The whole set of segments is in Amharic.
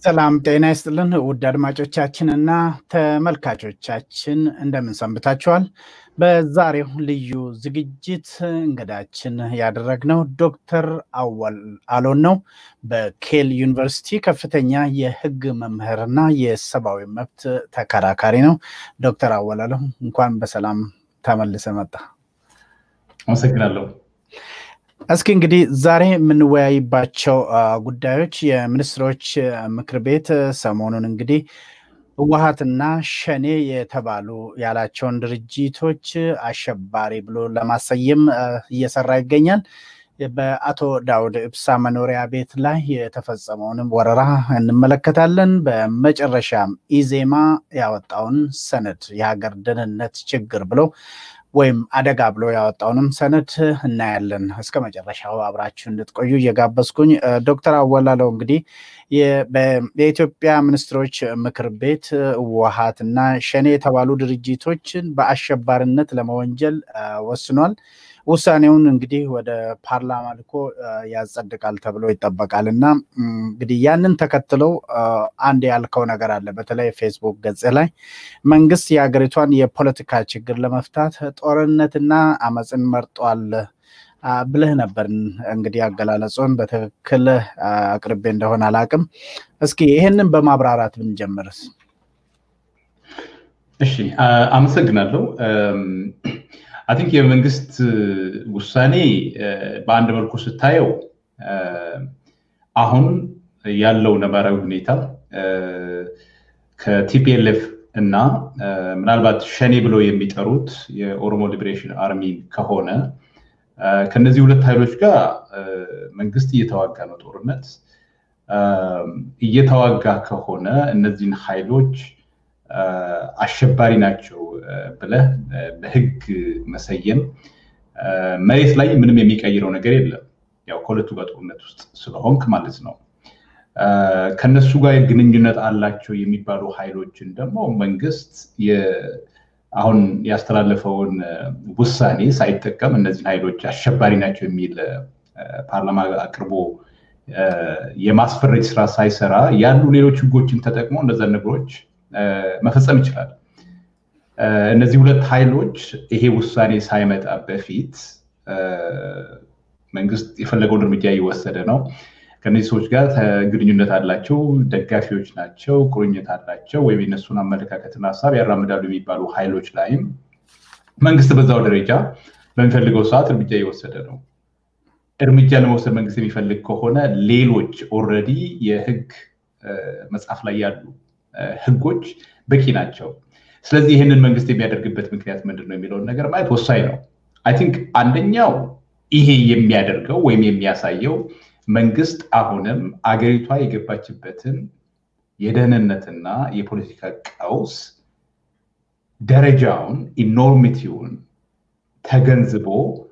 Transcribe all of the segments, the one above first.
ሰላም ጤና ይስጥልን ውድ አድማጮቻችን እና ተመልካቾቻችን እንደምን ሰንብታችኋል? በዛሬው ልዩ ዝግጅት እንግዳችን ያደረግነው ዶክተር አወል አሎን ነው። በኬል ዩኒቨርሲቲ ከፍተኛ የሕግ መምህርና የሰብአዊ መብት ተከራካሪ ነው። ዶክተር አወል አሎ እንኳን በሰላም ተመልሰ መጣ። አመሰግናለሁ። እስኪ እንግዲህ ዛሬ የምንወያይባቸው ጉዳዮች የሚኒስትሮች ምክር ቤት ሰሞኑን እንግዲህ ህወሀትና ሸኔ የተባሉ ያላቸውን ድርጅቶች አሸባሪ ብሎ ለማሰየም እየሰራ ይገኛል። በአቶ ዳውድ ኢብሳ መኖሪያ ቤት ላይ የተፈጸመውንም ወረራ እንመለከታለን። በመጨረሻም ኢዜማ ያወጣውን ሰነድ የሀገር ደህንነት ችግር ብሎ ወይም አደጋ ብሎ ያወጣውንም ሰነድ እናያለን። እስከ መጨረሻው አብራችሁ እንድትቆዩ እየጋበዝኩኝ ዶክተር አወላለው እንግዲህ የኢትዮጵያ ሚኒስትሮች ምክር ቤት ህወሓት እና ሸኔ የተባሉ ድርጅቶችን በአሸባሪነት ለመወንጀል ወስኗል። ውሳኔውን እንግዲህ ወደ ፓርላማ ልኮ ያጸድቃል ተብሎ ይጠበቃል እና እንግዲህ ያንን ተከትለው አንድ ያልከው ነገር አለ። በተለይ ፌስቡክ ገጽ ላይ መንግስት የሀገሪቷን የፖለቲካ ችግር ለመፍታት ጦርነትና አመፅን መርጧል ብልህ ነበር። እንግዲህ አገላለጹን በትክክል አቅርቤ እንደሆነ አላቅም። እስኪ ይህንን በማብራራት ብንጀምርስ? እሺ፣ አመሰግናለሁ። አይ ቲንክ የመንግስት ውሳኔ በአንድ መልኩ ስታየው አሁን ያለው ነባራዊ ሁኔታ ከቲፒኤልኤፍ እና ምናልባት ሸኔ ብለው የሚጠሩት የኦሮሞ ሊበሬሽን አርሚ ከሆነ ከነዚህ ሁለት ኃይሎች ጋር መንግስት እየተዋጋ ነው ጦርነት። እየተዋጋ ከሆነ እነዚህን ኃይሎች አሸባሪ ናቸው ብለህ በህግ መሰየም መሬት ላይ ምንም የሚቀይረው ነገር የለም። ያው ከሁለቱ ጋር ጦርነት ውስጥ ስለሆንክ ማለት ነው። ከነሱ ጋር ግንኙነት አላቸው የሚባሉ ኃይሎችን ደግሞ መንግስት አሁን ያስተላለፈውን ውሳኔ ሳይጠቀም እነዚህን ኃይሎች አሸባሪ ናቸው የሚል ፓርላማ አቅርቦ የማስፈረጅ ስራ ሳይሰራ ያሉ ሌሎች ህጎችን ተጠቅሞ እነዛን ነገሮች መፈጸም ይችላል። እነዚህ ሁለት ኃይሎች ይሄ ውሳኔ ሳይመጣ በፊት መንግስት የፈለገውን እርምጃ እየወሰደ ነው። ከነዚህ ሰዎች ጋር ግንኙነት አላቸው፣ ደጋፊዎች ናቸው፣ ቁርኝት አላቸው ወይም የነሱን አመለካከትና ሀሳብ ያራምዳሉ የሚባሉ ኃይሎች ላይም መንግስት በዛው ደረጃ በሚፈልገው ሰዓት እርምጃ እየወሰደ ነው። እርምጃ ለመውሰድ መንግስት የሚፈልግ ከሆነ ሌሎች ኦልሬዲ የህግ መጽሐፍ ላይ ያሉ ህጎች በቂ ናቸው። ስለዚህ ይህንን መንግስት የሚያደርግበት ምክንያት ምንድን ነው የሚለውን ነገር ማየት ወሳኝ ነው። አይ ቲንክ አንደኛው ይሄ የሚያደርገው ወይም የሚያሳየው መንግስት አሁንም አገሪቷ የገባችበትን የደህንነትና የፖለቲካ ቀውስ ደረጃውን ኢኖርሚቲውን ተገንዝቦ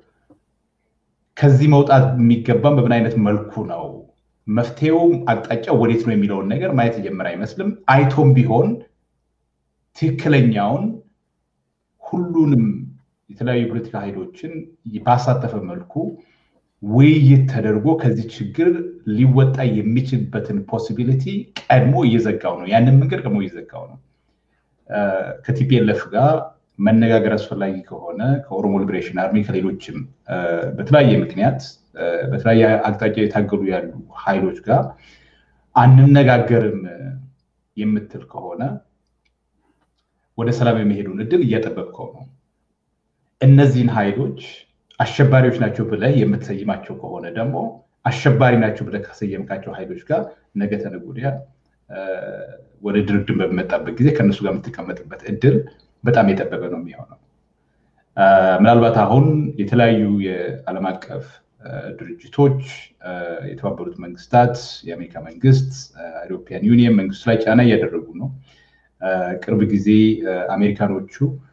ከዚህ መውጣት የሚገባም በምን አይነት መልኩ ነው መፍትሄውም አቅጣጫው ወዴት ነው የሚለውን ነገር ማየት የጀመረ አይመስልም። አይቶም ቢሆን ትክክለኛውን ሁሉንም የተለያዩ የፖለቲካ ኃይሎችን ባሳተፈ መልኩ ውይይት ተደርጎ ከዚህ ችግር ሊወጣ የሚችልበትን ፖሲቢሊቲ ቀድሞ እየዘጋው ነው። ያንን መንገድ ቀድሞ እየዘጋው ነው። ከቲፒኤልኤፍ ጋር መነጋገር አስፈላጊ ከሆነ ከኦሮሞ ሊበሬሽን አርሚ ከሌሎችም በተለያየ ምክንያት በተለያየ አቅጣጫ የታገሉ ያሉ ኃይሎች ጋር አንነጋገርም የምትል ከሆነ ወደ ሰላም የሚሄዱን እድል እያጠበብከው ነው። እነዚህን ኃይሎች አሸባሪዎች ናቸው ብለህ የምትሰይማቸው ከሆነ ደግሞ አሸባሪ ናቸው ብለህ ከሰየምካቸው ኃይሎች ጋር ነገ ተነገ ወዲያ ወደ ድርድር በሚመጣበት ጊዜ ከእነሱ ጋር የምትቀመጥበት እድል በጣም የጠበበ ነው የሚሆነው። ምናልባት አሁን የተለያዩ የዓለም አቀፍ ድርጅቶች፣ የተባበሩት መንግስታት፣ የአሜሪካ መንግስት፣ ኢሮፒያን ዩኒየን መንግስቱ ላይ ጫና እያደረጉ ነው። ቅርብ ጊዜ አሜሪካኖቹ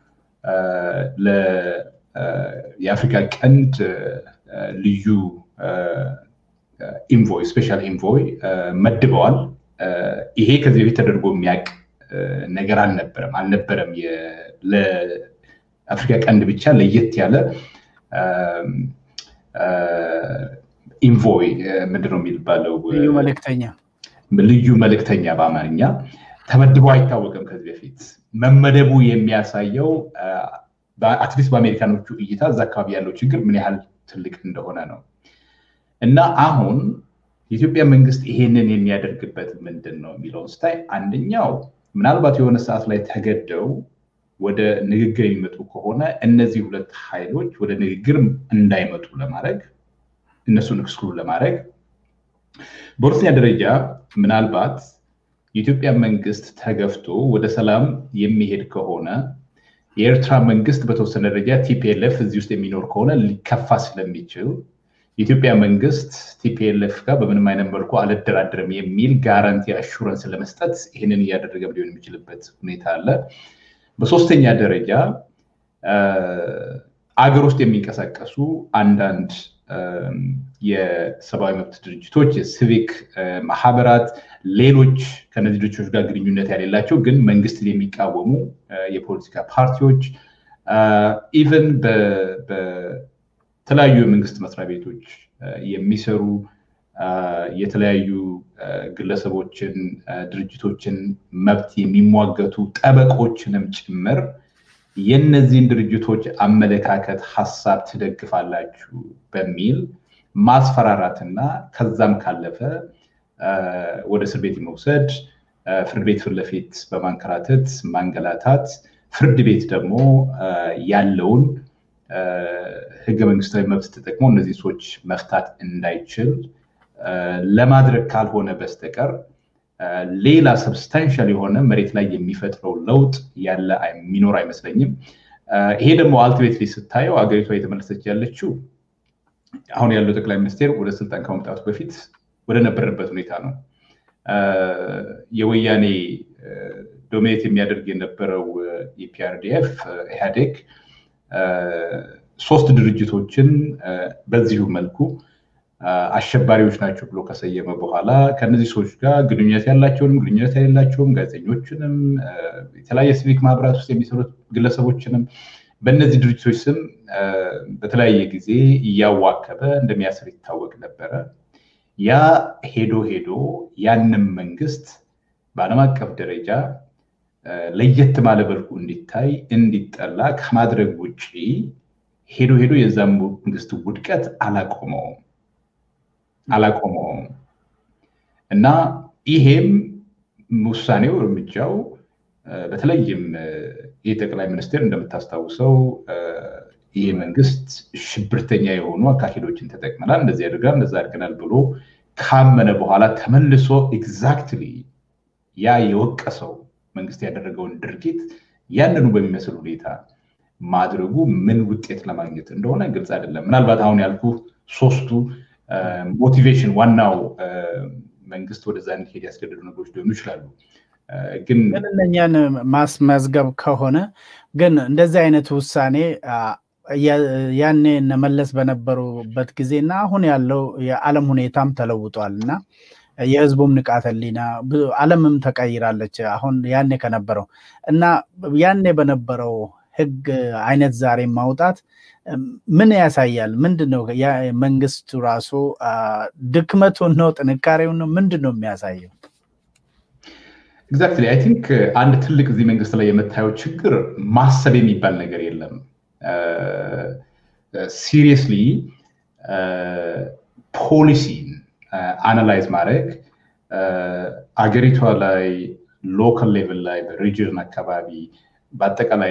የአፍሪካ ቀንድ ልዩ ኢንቮይ ስፔሻል ኢንቮይ መድበዋል። ይሄ ከዚህ በፊት ተደርጎ የሚያውቅ ነገር አልነበረም አልነበረም። ለአፍሪካ ቀንድ ብቻ ለየት ያለ ኢንቮይ ምንድን ነው የሚባለው? ልዩ መልእክተኛ ልዩ መልእክተኛ በአማርኛ ተመድቦ አይታወቅም ከዚህ በፊት መመደቡ የሚያሳየው አትሊስት በአሜሪካኖቹ እይታ እዛ አካባቢ ያለው ችግር ምን ያህል ትልቅ እንደሆነ ነው እና አሁን የኢትዮጵያ መንግስት ይሄንን የሚያደርግበት ምንድን ነው የሚለውን ስታይ አንደኛው ምናልባት የሆነ ሰዓት ላይ ተገደው ወደ ንግግር የሚመጡ ከሆነ እነዚህ ሁለት ኃይሎች ወደ ንግግር እንዳይመጡ ለማድረግ እነሱን ኤክስክሉድ ለማድረግ በሁለተኛ ደረጃ ምናልባት የኢትዮጵያ መንግስት ተገፍቶ ወደ ሰላም የሚሄድ ከሆነ የኤርትራ መንግስት በተወሰነ ደረጃ ቲፒኤልኤፍ እዚህ ውስጥ የሚኖር ከሆነ ሊከፋ ስለሚችል የኢትዮጵያ መንግስት ቲፒኤልኤፍ ጋር በምንም አይነት መልኩ አልደራደርም የሚል ጋራንቲ አሹረንስ ለመስጠት ይህንን እያደረገ ሊሆን የሚችልበት ሁኔታ አለ። በሶስተኛ ደረጃ አገር ውስጥ የሚንቀሳቀሱ አንዳንድ የሰብአዊ መብት ድርጅቶች፣ የሲቪክ ማህበራት፣ ሌሎች ከነዚህ ድርጅቶች ጋር ግንኙነት ያሌላቸው ግን መንግስትን የሚቃወሙ የፖለቲካ ፓርቲዎች ኢቨን በተለያዩ የመንግስት መስሪያ ቤቶች የሚሰሩ የተለያዩ ግለሰቦችን፣ ድርጅቶችን መብት የሚሟገቱ ጠበቆችንም ጭምር የነዚህን ድርጅቶች አመለካከት ሀሳብ ትደግፋላችሁ በሚል ማስፈራራትና ከዛም ካለፈ ወደ እስር ቤት መውሰድ፣ ፍርድ ቤት ፊት ለፊት በማንከራተት ማንገላታት፣ ፍርድ ቤት ደግሞ ያለውን ህገ መንግስታዊ መብት ተጠቅሞ እነዚህ ሰዎች መፍታት እንዳይችል ለማድረግ ካልሆነ በስተቀር ሌላ ሰብስታንሻል የሆነ መሬት ላይ የሚፈጥረው ለውጥ ያለ የሚኖር አይመስለኝም። ይሄ ደግሞ አልቲሜትሊ ስታየው አገሪቷ የተመለሰች ያለችው አሁን ያለው ጠቅላይ ሚኒስቴር ወደ ስልጣን ከመምጣቱ በፊት ወደ ነበረበት ሁኔታ ነው። የወያኔ ዶሚኔት የሚያደርግ የነበረው የፒአርዲኤፍ ኢህአዴግ ሶስት ድርጅቶችን በዚሁ መልኩ አሸባሪዎች ናቸው ብሎ ከሰየመ በኋላ ከነዚህ ሰዎች ጋር ግንኙነት ያላቸውንም ግንኙነት የሌላቸውም ጋዜጠኞችንም የተለያየ ሲቪክ ማህበራት ውስጥ የሚሰሩት ግለሰቦችንም በእነዚህ ድርጅቶች ስም በተለያየ ጊዜ እያዋከበ እንደሚያስር ይታወቅ ነበረ። ያ ሄዶ ሄዶ ያንም መንግስት በዓለም አቀፍ ደረጃ ለየት ባለ መልኩ እንዲታይ እንዲጠላ ከማድረግ ውጭ ሄዶ ሄዶ የዛም መንግስት ውድቀት አላቆመውም አላቆመውም እና ይሄም ውሳኔው እርምጃው በተለይም ይህ ጠቅላይ ሚኒስትር እንደምታስታውሰው ይህ መንግስት ሽብርተኛ የሆኑ አካሄዶችን ተጠቅመናል፣ እንደዚህ አድርገናል፣ እንደዛ አድርገናል ብሎ ካመነ በኋላ ተመልሶ ኤግዛክትሊ ያ የወቀሰው መንግስት ያደረገውን ድርጊት ያንኑ በሚመስል ሁኔታ ማድረጉ ምን ውጤት ለማግኘት እንደሆነ ግልጽ አይደለም። ምናልባት አሁን ያልኩ ሶስቱ ሞቲቬሽን ዋናው መንግስት ወደዛ እንዲሄድ ያስገደዱ ነገሮች ሊሆኑ ይችላሉ። ግን እነኛን ማስመዝገብ ከሆነ ግን እንደዚህ አይነት ውሳኔ ያኔ እነመለስ በነበሩበት ጊዜ እና አሁን ያለው የዓለም ሁኔታም ተለውጧል እና የህዝቡም ንቃተ ህሊና ዓለምም ተቀይራለች። አሁን ያኔ ከነበረው እና ያኔ በነበረው ህግ አይነት ዛሬ ማውጣት ምን ያሳያል? ምንድን ነው መንግስቱ ራሱ ድክመቱን ነው ጥንካሬውን ነው ምንድን ነው የሚያሳየው? ኤግዛክትሊ አይ ቲንክ አንድ ትልቅ እዚህ መንግስት ላይ የምታየው ችግር ማሰብ የሚባል ነገር የለም። ሲሪየስሊ ፖሊሲን አናላይዝ ማድረግ አገሪቷ ላይ ሎካል ሌቭል ላይ በሪጅን አካባቢ በአጠቃላይ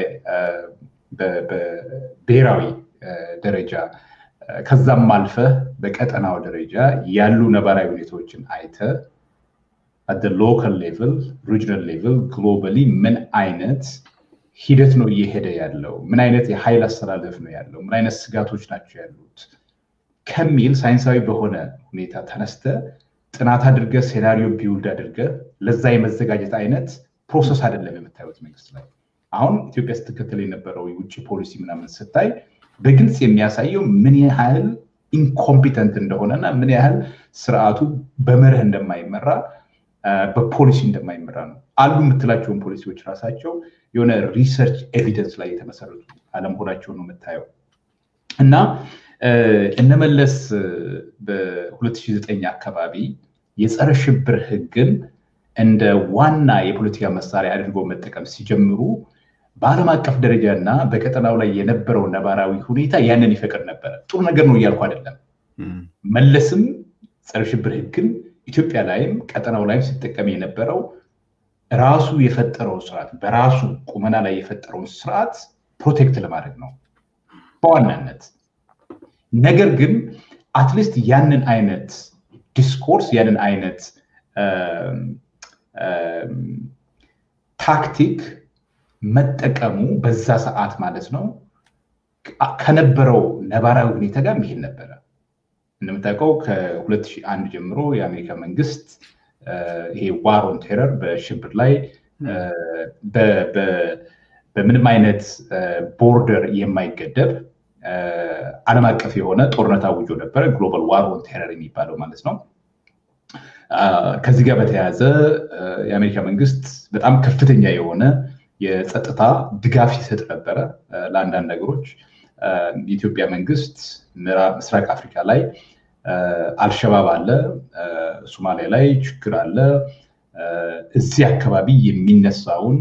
በብሔራዊ ደረጃ ከዛም አልፈ በቀጠናው ደረጃ ያሉ ነባራዊ ሁኔታዎችን አይተ አደ ሎካል ሌቭል ሪጅናል ሌቭል ግሎባሊ ምን አይነት ሂደት ነው እየሄደ ያለው? ምን አይነት የኃይል አስተላለፍ ነው ያለው? ምን አይነት ስጋቶች ናቸው ያሉት ከሚል ሳይንሳዊ በሆነ ሁኔታ ተነስተ ጥናት አድርገ ሴናሪዮ ቢውልድ አድርገ ለዛ የመዘጋጀት አይነት ፕሮሰስ አይደለም የምታዩት መንግስት ላይ። አሁን ኢትዮጵያ ስትከተል የነበረው የውጭ ፖሊሲ ምናምን ስታይ በግልጽ የሚያሳየው ምን ያህል ኢንኮምፒተንት እንደሆነና ምን ያህል ስርዓቱ በመርህ እንደማይመራ በፖሊሲ እንደማይመራ ነው። አሉ የምትላቸውን ፖሊሲዎች ራሳቸው የሆነ ሪሰርች ኤቪደንስ ላይ የተመሰረቱ አለመሆናቸውን ነው የምታየው እና እነመለስ በ2009 አካባቢ የጸረ ሽብር ህግን እንደ ዋና የፖለቲካ መሳሪያ አድርጎ መጠቀም ሲጀምሩ በዓለም አቀፍ ደረጃ እና በቀጠናው ላይ የነበረው ነባራዊ ሁኔታ ያንን ይፈቅድ ነበረ። ጥሩ ነገር ነው እያልኩ አይደለም። መለስም ጸረ ሽብር ህግን ኢትዮጵያ ላይም ቀጠናው ላይም ሲጠቀም የነበረው ራሱ የፈጠረው ስርዓት በራሱ ቁመና ላይ የፈጠረውን ስርዓት ፕሮቴክት ለማድረግ ነው በዋናነት። ነገር ግን አትሊስት ያንን አይነት ዲስኮርስ ያንን አይነት ታክቲክ መጠቀሙ በዛ ሰዓት ማለት ነው ከነበረው ነባራዊ ሁኔታ ጋር መሄድ ነበረ። እንደምታውቀው ከ2001 ጀምሮ የአሜሪካ መንግስት ይሄ ዋር ኦን ቴረር በሽብር ላይ በምንም አይነት ቦርደር የማይገደብ ዓለም አቀፍ የሆነ ጦርነት አውጆ ነበረ። ግሎባል ዋር ኦን ቴረር የሚባለው ማለት ነው። ከዚህ ጋር በተያያዘ የአሜሪካ መንግስት በጣም ከፍተኛ የሆነ የጸጥታ ድጋፍ ሲሰጥ ነበረ ለአንዳንድ ነገሮች። የኢትዮጵያ መንግስት ምስራቅ አፍሪካ ላይ አልሸባብ አለ፣ ሶማሊያ ላይ ችግር አለ። እዚህ አካባቢ የሚነሳውን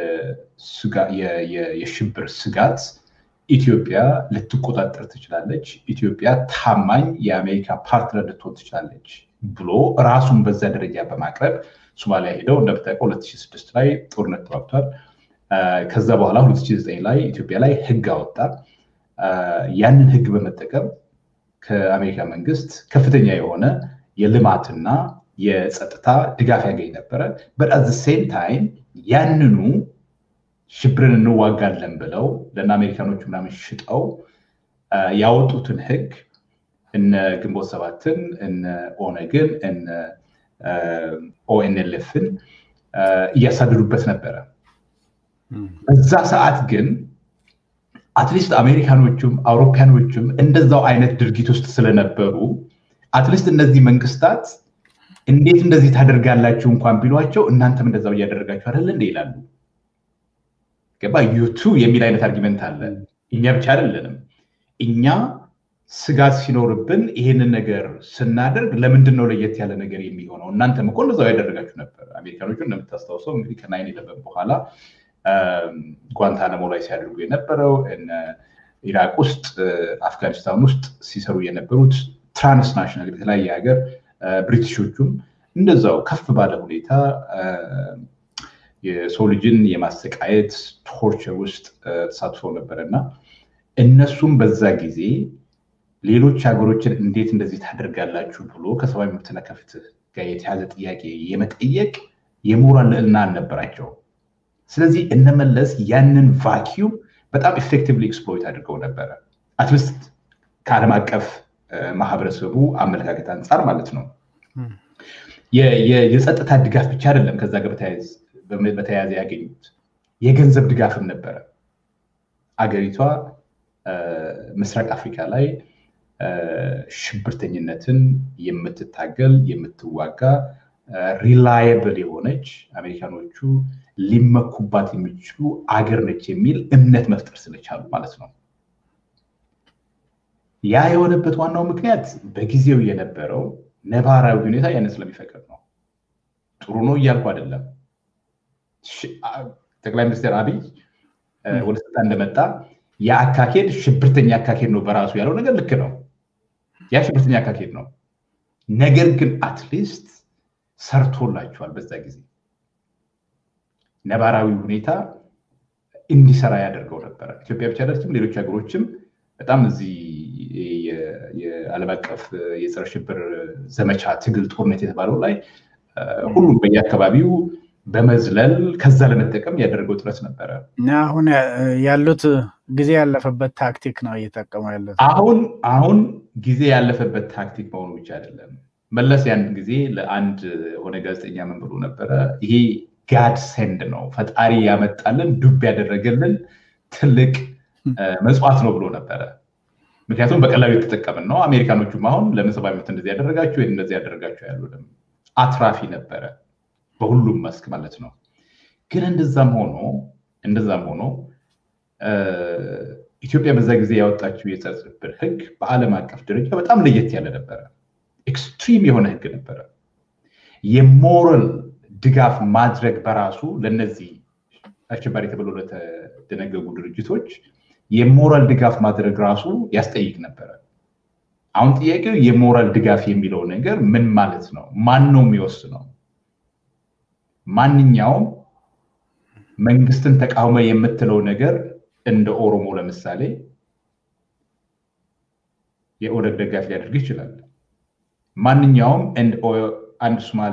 የሽብር ስጋት ኢትዮጵያ ልትቆጣጠር ትችላለች፣ ኢትዮጵያ ታማኝ የአሜሪካ ፓርትነር ልትሆን ትችላለች ብሎ ራሱን በዛ ደረጃ በማቅረብ ሶማሊያ ሄደው እንደምታውቀው 2006 ላይ ጦርነት ተዋግቷል። ከዛ በኋላ 2009 ላይ ኢትዮጵያ ላይ ህግ አወጣ። ያንን ህግ በመጠቀም ከአሜሪካ መንግስት ከፍተኛ የሆነ የልማትና የጸጥታ ድጋፍ ያገኝ ነበረ። በጣት ሴም ታይም ያንኑ ሽብርን እንዋጋለን ብለው ለእነ አሜሪካኖቹ ምናምን ሽጠው ያወጡትን ህግ እነ ግንቦት ሰባትን እነ ኦነግን እነ ኦኤንኤልኤፍን እያሳደዱበት ነበረ። በዛ ሰዓት ግን አትሊስት አሜሪካኖቹም አውሮፓያኖቹም እንደዛው አይነት ድርጊት ውስጥ ስለነበሩ አትሊስት እነዚህ መንግስታት እንዴት እንደዚህ ታደርጋላችሁ እንኳን ቢሏቸው እናንተም እንደዛው እያደረጋችሁ አይደለ እንደ ይላሉ። ገባ ዩቱ የሚል አይነት አርጊመንት አለ። እኛ ብቻ አይደለንም። እኛ ስጋት ሲኖርብን ይሄንን ነገር ስናደርግ ለምንድን ነው ለየት ያለ ነገር የሚሆነው? እናንተም እኮ እንደዛው ያደረጋችሁ ነበር። አሜሪካኖቹ እንደምታስታውሰው እንግዲህ ከናይን ኢለቨን በኋላ ጓንታናሞ ላይ ሲያደርጉ የነበረው ኢራቅ ውስጥ፣ አፍጋኒስታን ውስጥ ሲሰሩ የነበሩት ትራንስናሽናል የተለያየ ሀገር ብሪቲሾቹም እንደዛው ከፍ ባለ ሁኔታ የሰው ልጅን የማሰቃየት ቶርቸር ውስጥ ተሳትፈው ነበረ እና እነሱም በዛ ጊዜ ሌሎች ሀገሮችን እንዴት እንደዚህ ታደርጋላችሁ ብሎ ከሰብአዊ መብትና ከፍትህ ጋር የተያዘ ጥያቄ የመጠየቅ የሞራል ልዕልና አልነበራቸው። ስለዚህ እነመለስ ያንን ቫኪዩም በጣም ኤፌክቲቭሊ ኤክስፕሎይት አድርገው ነበረ። አትሊስት ከዓለም አቀፍ ማህበረሰቡ አመለካከት አንጻር ማለት ነው። የጸጥታ ድጋፍ ብቻ አይደለም ከዛ ጋር በተያያዘ ያገኙት የገንዘብ ድጋፍም ነበረ። አገሪቷ ምስራቅ አፍሪካ ላይ ሽብርተኝነትን የምትታገል የምትዋጋ ሪላየብል የሆነች አሜሪካኖቹ ሊመኩባት የሚችሉ አገር ነች የሚል እምነት መፍጠር ስለቻሉ ማለት ነው። ያ የሆነበት ዋናው ምክንያት በጊዜው የነበረው ነባራዊ ሁኔታ ያንን ስለሚፈቅድ ነው። ጥሩ ነው እያልኩ አይደለም። ጠቅላይ ሚኒስትር አብይ ወደ ስልጣን እንደመጣ የአካሄድ ሽብርተኛ አካሄድ ነው በራሱ ያለው ነገር ልክ ነው። ያ ሽብርተኛ አካሄድ ነው። ነገር ግን አትሊስት ሰርቶላቸዋል። በዛ ጊዜ ነባራዊ ሁኔታ እንዲሰራ ያደርገው ነበረ። ኢትዮጵያ ብቻ አይደለችም፣ ሌሎች ሀገሮችም በጣም እዚህ የዓለም አቀፍ የጸረ ሽብር ዘመቻ ትግል ጦርነት የተባለው ላይ ሁሉም በየአካባቢው በመዝለል ከዛ ለመጠቀም ያደረገው ጥረት ነበረ። አሁን ያሉት ጊዜ ያለፈበት ታክቲክ ነው እየጠቀሙ ያሉት። አሁን አሁን ጊዜ ያለፈበት ታክቲክ መሆኑ ብቻ አይደለም። መለስ ያን ጊዜ ለአንድ ሆነ ጋዜጠኛ ምን ብሎ ነበረ? ይሄ ጋድ ሴንድ ነው፣ ፈጣሪ ያመጣልን ዱብ ያደረገልን ትልቅ መጽዋት ነው ብሎ ነበረ። ምክንያቱም በቀላሉ የተጠቀምን ነው። አሜሪካኖቹም አሁን ለምን ሰብአዊ መብት እንደዚህ ያደረጋችሁ ይህን እንደዚህ ያደረጋችሁ ያሉንም አትራፊ ነበረ በሁሉም መስክ ማለት ነው። ግን እንደዛም ሆኖ እንደዛም ሆኖ ኢትዮጵያ በዛ ጊዜ ያወጣችው የጸረ ሽብር ህግ በዓለም አቀፍ ደረጃ በጣም ለየት ያለ ነበረ። ኤክስትሪም የሆነ ህግ ነበረ። የሞራል ድጋፍ ማድረግ በራሱ ለነዚህ አሸባሪ ተብሎ ለተደነገጉ ድርጅቶች የሞራል ድጋፍ ማድረግ ራሱ ያስጠይቅ ነበረ። አሁን ጥያቄው የሞራል ድጋፍ የሚለው ነገር ምን ማለት ነው? ማን ነው የሚወስነው? ማንኛውም መንግስትን ተቃውሞ የምትለው ነገር እንደ ኦሮሞ ለምሳሌ የኦነግ ደጋፊ ሊያደርግ ይችላል። ማንኛውም አንድ ሶማሌ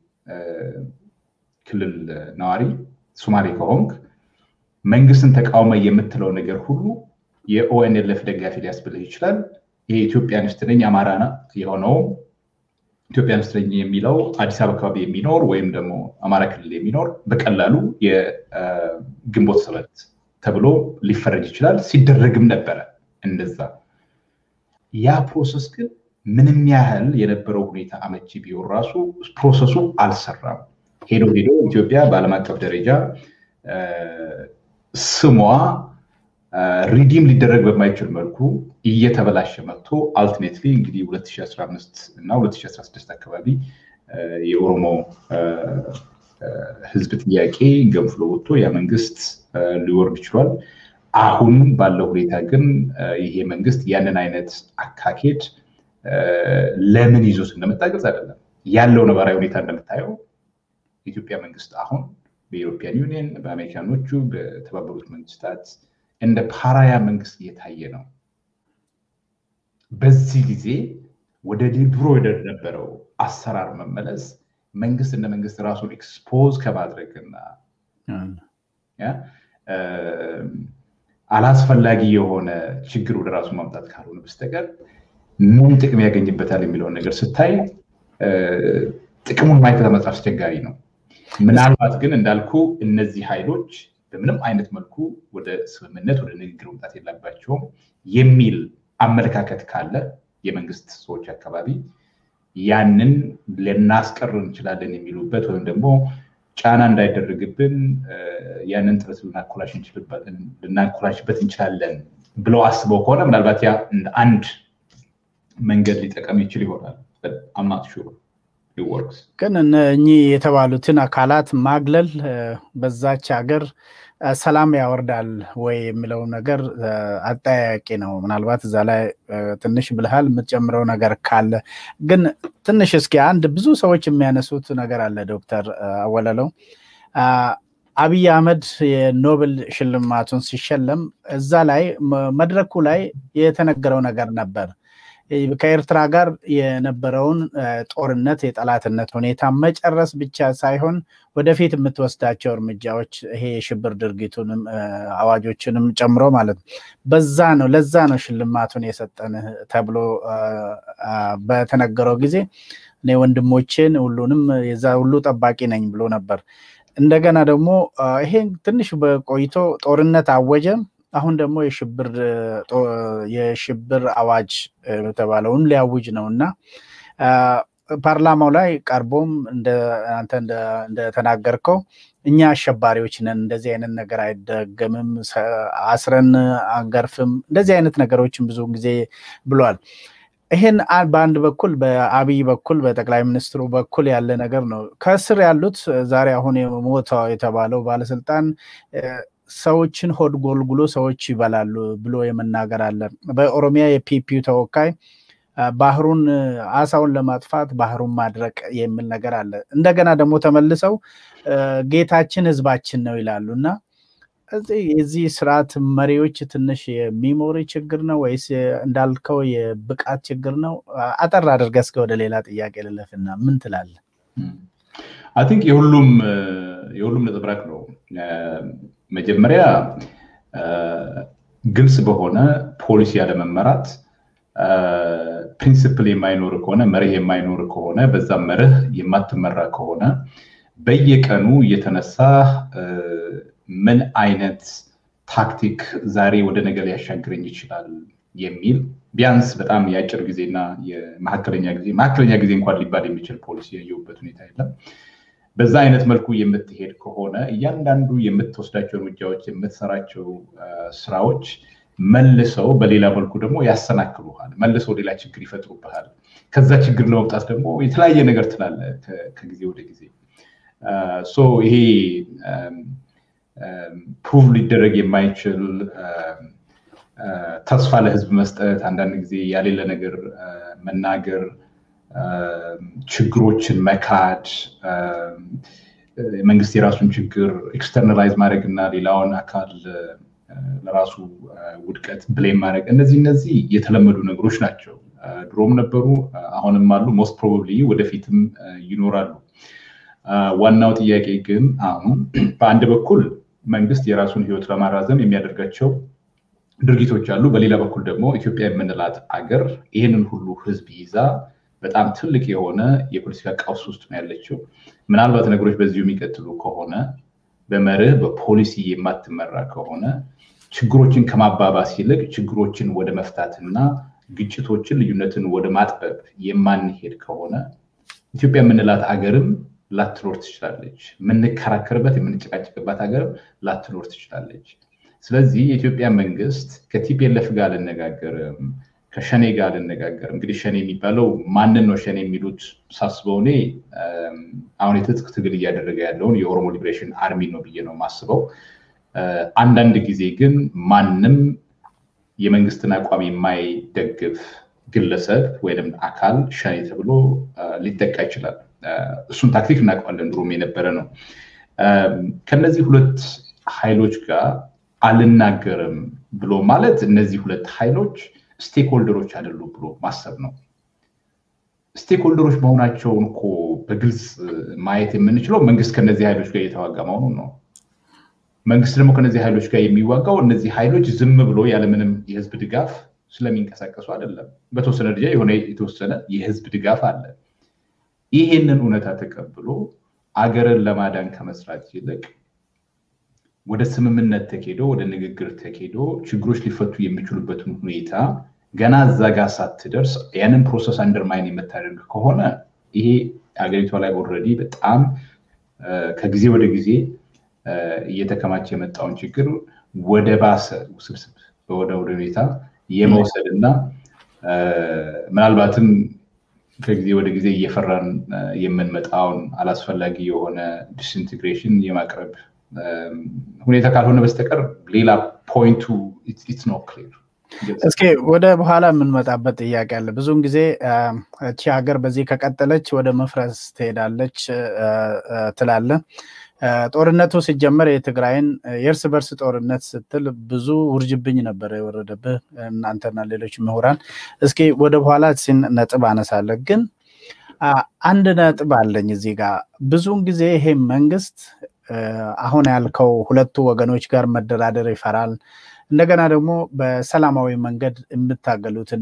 ክልል ነዋሪ ሶማሌ ከሆንክ መንግስትን ተቃውሞ የምትለው ነገር ሁሉ የኦኤንኤልኤፍ ደጋፊ ሊያስብልህ ይችላል። ይሄ ኢትዮጵያኒስት ነኝ አማራ የሆነው ኢትዮጵያኒስት ነኝ የሚለው አዲስ አበባ አካባቢ የሚኖር ወይም ደግሞ አማራ ክልል የሚኖር በቀላሉ የግንቦት ሰባት ተብሎ ሊፈረጅ ይችላል። ሲደረግም ነበረ እንደዛ። ያ ፕሮሰስ ግን ምንም ያህል የነበረው ሁኔታ አመቺ ቢሆን ራሱ ፕሮሰሱ አልሰራም። ሄዶ ሄዶ ኢትዮጵያ በዓለም አቀፍ ደረጃ ስሟ ሪዲም ሊደረግ በማይችል መልኩ እየተበላሸ መጥቶ አልቲሜትሊ እንግዲህ 2015 እና 2016 አካባቢ የኦሮሞ ህዝብ ጥያቄ ገንፍሎ ወጥቶ ያ መንግስት ሊወርድ ችሏል። አሁን ባለው ሁኔታ ግን ይሄ መንግስት ያንን አይነት አካሄድ ለምን ይዞት እንደመጣ ግልጽ አይደለም። ያለው ነባራዊ ሁኔታ እንደምታየው የኢትዮጵያ መንግስት አሁን በኢሮፒያን ዩኒየን፣ በአሜሪካኖቹ፣ በተባበሩት መንግስታት እንደ ፓራያ መንግስት እየታየ ነው። በዚህ ጊዜ ወደ ድሮ ወደነበረው አሰራር መመለስ መንግስት እንደ መንግስት ራሱን ኤክስፖዝ ከማድረግና አላስፈላጊ የሆነ ችግር ወደ ራሱ ማምጣት ካልሆነ በስተቀር ምን ጥቅም ያገኝበታል የሚለውን ነገር ስታይ ጥቅሙን ማየት በጣም አስቸጋሪ ነው። ምናልባት ግን እንዳልኩ እነዚህ ኃይሎች በምንም አይነት መልኩ ወደ ስምምነት ወደ ንግግር መምጣት የለባቸውም የሚል አመለካከት ካለ የመንግስት ሰዎች አካባቢ ያንን ልናስቀር እንችላለን የሚሉበት ወይም ደግሞ ጫና እንዳይደረግብን ያንን ጥረት ልናኮላሽበት እንችላለን ብለው አስበው ከሆነ ምናልባት ያ እንደ አንድ መንገድ ሊጠቀም ይችል ይሆናል። አምናት ሹር ወርክስ ግን እኚህ የተባሉትን አካላት ማግለል በዛች ሀገር ሰላም ያወርዳል ወይ የሚለው ነገር አጠያያቂ ነው። ምናልባት እዛ ላይ ትንሽ ብልሃል የምትጨምረው ነገር ካለ ግን ትንሽ እስኪ አንድ ብዙ ሰዎች የሚያነሱት ነገር አለ። ዶክተር አወለለው አብይ አህመድ የኖብል ሽልማቱን ሲሸለም እዛ ላይ መድረኩ ላይ የተነገረው ነገር ነበር ከኤርትራ ጋር የነበረውን ጦርነት የጠላትነት ሁኔታ መጨረስ ብቻ ሳይሆን ወደፊት የምትወስዳቸው እርምጃዎች ይሄ የሽብር ድርጊቱንም አዋጆችንም ጨምሮ ማለት ነው። በዛ ነው ለዛ ነው ሽልማቱን የሰጠን ተብሎ በተነገረው ጊዜ እኔ ወንድሞቼን ሁሉንም የዛ ሁሉ ጠባቂ ነኝ ብሎ ነበር። እንደገና ደግሞ ይሄ ትንሽ በቆይቶ ጦርነት አወጀ። አሁን ደግሞ የሽብር አዋጅ የተባለውን ሊያውጅ ነው እና ፓርላማው ላይ ቀርቦም አንተ እንደተናገርከው እኛ አሸባሪዎች ነን፣ እንደዚህ አይነት ነገር አይደገምም፣ አስረን አንገርፍም፣ እንደዚህ አይነት ነገሮችን ብዙ ጊዜ ብሏል። ይህን በአንድ በኩል በአብይ በኩል በጠቅላይ ሚኒስትሩ በኩል ያለ ነገር ነው። ከስር ያሉት ዛሬ አሁን ሞተው የተባለው ባለስልጣን ሰዎችን ሆድ ጎልጉሎ ሰዎች ይበላሉ ብሎ የመናገር አለ። በኦሮሚያ የፒፒው ተወካይ ባህሩን አሳውን ለማጥፋት ባህሩን ማድረቅ የሚል ነገር አለ። እንደገና ደግሞ ተመልሰው ጌታችን ህዝባችን ነው ይላሉ እና የዚህ ስርዓት መሪዎች ትንሽ የሚሞሪ ችግር ነው ወይስ እንዳልከው የብቃት ችግር ነው? አጠር አድርገህ እስከ ወደ ሌላ ጥያቄ ልለፍና ምን ትላለህ? አይ ቲንክ የሁሉም የሁሉም ነጸብራቅ ነው። መጀመሪያ ግልጽ በሆነ ፖሊሲ ያለመመራት ፕሪንስፕል የማይኖር ከሆነ መርህ የማይኖር ከሆነ በዛ መርህ የማትመራ ከሆነ በየቀኑ እየተነሳ ምን አይነት ታክቲክ ዛሬ ወደ ነገ ሊያሻግረኝ ይችላል የሚል ቢያንስ በጣም የአጭር ጊዜና የመካከለኛ ጊዜ መካከለኛ ጊዜ እንኳን ሊባል የሚችል ፖሊሲ ያየሁበት ሁኔታ የለም። በዛ አይነት መልኩ የምትሄድ ከሆነ እያንዳንዱ የምትወስዳቸው እርምጃዎች፣ የምትሰራቸው ስራዎች መልሰው በሌላ መልኩ ደግሞ ያሰናክሉሃል፣ መልሰው ሌላ ችግር ይፈጥሩብሃል። ከዛ ችግር ለመውጣት ደግሞ የተለያየ ነገር ትላለ ከጊዜ ወደ ጊዜ ይሄ ፕሩቭ ሊደረግ የማይችል ተስፋ ለህዝብ መስጠት፣ አንዳንድ ጊዜ ያሌለ ነገር መናገር፣ ችግሮችን መካድ፣ መንግስት የራሱን ችግር ኤክስተርናላይዝ ማድረግ እና ሌላውን አካል ለራሱ ውድቀት ብሌም ማድረግ እነዚህ እነዚህ የተለመዱ ነገሮች ናቸው። ድሮም ነበሩ፣ አሁንም አሉ፣ ሞስት ፕሮባብሊ ወደፊትም ይኖራሉ። ዋናው ጥያቄ ግን አሁን በአንድ በኩል መንግስት የራሱን ህይወት ለማራዘም የሚያደርጋቸው ድርጊቶች አሉ። በሌላ በኩል ደግሞ ኢትዮጵያ የምንላት አገር ይህንን ሁሉ ህዝብ ይዛ በጣም ትልቅ የሆነ የፖለቲካ ቀውስ ውስጥ ነው ያለችው። ምናልባት ነገሮች በዚሁ የሚቀጥሉ ከሆነ በመርህ በፖሊሲ የማትመራ ከሆነ ችግሮችን ከማባባስ ይልቅ ችግሮችን ወደ መፍታትና ግጭቶችን፣ ልዩነትን ወደ ማጥበብ የማንሄድ ከሆነ ኢትዮጵያ የምንላት አገርም ላትኖር ትችላለች። የምንከራከርበት የምንጨቃጨቅባት ሀገርም ላትኖር ትችላለች። ስለዚህ የኢትዮጵያ መንግስት ከቲፒኤልኤፍ ጋር አልነጋገርም፣ ከሸኔ ጋር አልነጋገርም። እንግዲህ ሸኔ የሚባለው ማንን ነው ሸኔ የሚሉት ሳስበው እኔ አሁን የትጥቅ ትግል እያደረገ ያለውን የኦሮሞ ሊብሬሽን አርሚ ነው ብዬ ነው የማስበው። አንዳንድ ጊዜ ግን ማንም የመንግስትን አቋም የማይደግፍ ግለሰብ ወይም አካል ሸኔ ተብሎ ሊጠቃ ይችላል። እሱን ታክቲክ እናውቀዋለን፣ ድሮም የነበረ ነው። ከነዚህ ሁለት ኃይሎች ጋር አልናገርም ብሎ ማለት እነዚህ ሁለት ኃይሎች ስቴክሆልደሮች አይደሉም ብሎ ማሰብ ነው። ስቴክሆልደሮች መሆናቸውን እኮ በግልጽ ማየት የምንችለው መንግስት ከነዚህ ኃይሎች ጋር እየተዋጋ መሆኑን ነው። መንግስት ደግሞ ከነዚህ ኃይሎች ጋር የሚዋጋው እነዚህ ኃይሎች ዝም ብሎ ያለምንም የህዝብ ድጋፍ ስለሚንቀሳቀሱ አይደለም። በተወሰነ ደረጃ የሆነ የተወሰነ የህዝብ ድጋፍ አለ። ይሄንን እውነታ ተቀብሎ አገርን ለማዳን ከመስራት ይልቅ ወደ ስምምነት ተኬዶ ወደ ንግግር ተኬዶ ችግሮች ሊፈቱ የሚችሉበትን ሁኔታ ገና እዛ ጋር ሳትደርስ ያንን ፕሮሰስ አንደርማይን የምታደርግ ከሆነ ይሄ ሀገሪቷ ላይ ኦልሬዲ በጣም ከጊዜ ወደ ጊዜ እየተከማቸ የመጣውን ችግር ወደ ባሰ ውስብስብ ወደ ወደ ሁኔታ የመውሰድ እና ምናልባትም ከጊዜ ወደ ጊዜ እየፈራን የምንመጣውን አላስፈላጊ የሆነ ዲስኢንቴግሬሽን የማቅረብ ሁኔታ ካልሆነ በስተቀር ሌላ ፖይንቱ ኢትስ ኖ ክሊር። እስኪ ወደ በኋላ የምንመጣበት ጥያቄ አለ። ብዙውን ጊዜ እቺ ሀገር በዚህ ከቀጠለች ወደ መፍረስ ትሄዳለች ትላለ። ጦርነቱ ሲጀመር የትግራይን የእርስ በርስ ጦርነት ስትል ብዙ ውርጅብኝ ነበር የወረደብህ እናንተና ሌሎች ምሁራን። እስኪ ወደ በኋላ ሲን ነጥብ አነሳለህ። ግን አንድ ነጥብ አለኝ እዚህ ጋር ብዙውን ጊዜ ይሄ መንግስት አሁን ያልከው ሁለቱ ወገኖች ጋር መደራደር ይፈራል። እንደገና ደግሞ በሰላማዊ መንገድ የምታገሉትን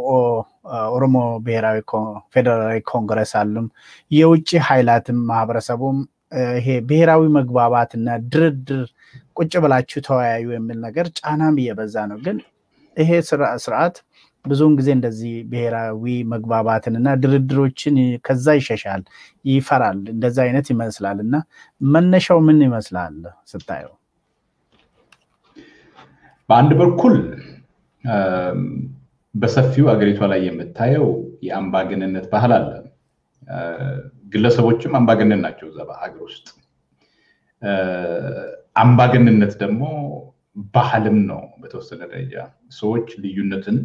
ኦሮሞ ብሔራዊ ፌዴራላዊ ኮንግረስ አሉም የውጭ ኃይላትም ማህበረሰቡም ይሄ ብሔራዊ መግባባትና ድርድር ቁጭ ብላችሁ ተወያዩ የሚል ነገር ጫናም እየበዛ ነው። ግን ይሄ ስርዓት ብዙውን ጊዜ እንደዚህ ብሔራዊ መግባባትንና ድርድሮችን ከዛ ይሸሻል፣ ይፈራል። እንደዛ አይነት ይመስላል እና መነሻው ምን ይመስላል ስታየው? በአንድ በኩል በሰፊው አገሪቷ ላይ የምታየው የአምባገነንነት ባህል አለ። ግለሰቦችም አምባገነን ናቸው እዛ ሀገር ውስጥ። አምባገነንነት ደግሞ ባህልም ነው በተወሰነ ደረጃ ሰዎች ልዩነትን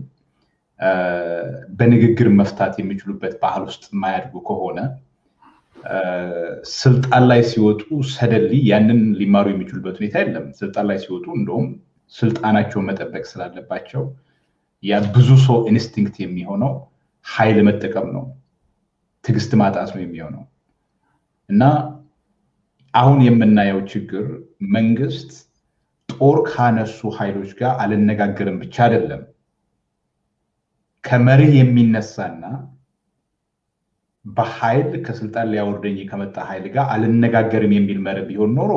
በንግግር መፍታት የሚችሉበት ባህል ውስጥ የማያድጉ ከሆነ ስልጣን ላይ ሲወጡ ሰደሊ ያንን ሊማሩ የሚችሉበት ሁኔታ የለም። ስልጣን ላይ ሲወጡ እንደውም ስልጣናቸውን መጠበቅ ስላለባቸው ያ ብዙ ሰው ኢንስቲንክት የሚሆነው ኃይል መጠቀም ነው፣ ትዕግስት ማጣት ነው የሚሆነው እና አሁን የምናየው ችግር መንግስት ጦር ካነሱ ኃይሎች ጋር አልነጋገርም ብቻ አይደለም ከመርህ የሚነሳና በኃይል ከስልጣን ሊያወርደኝ ከመጣ ኃይል ጋር አልነጋገርም የሚል መርህ ቢሆን ኖሮ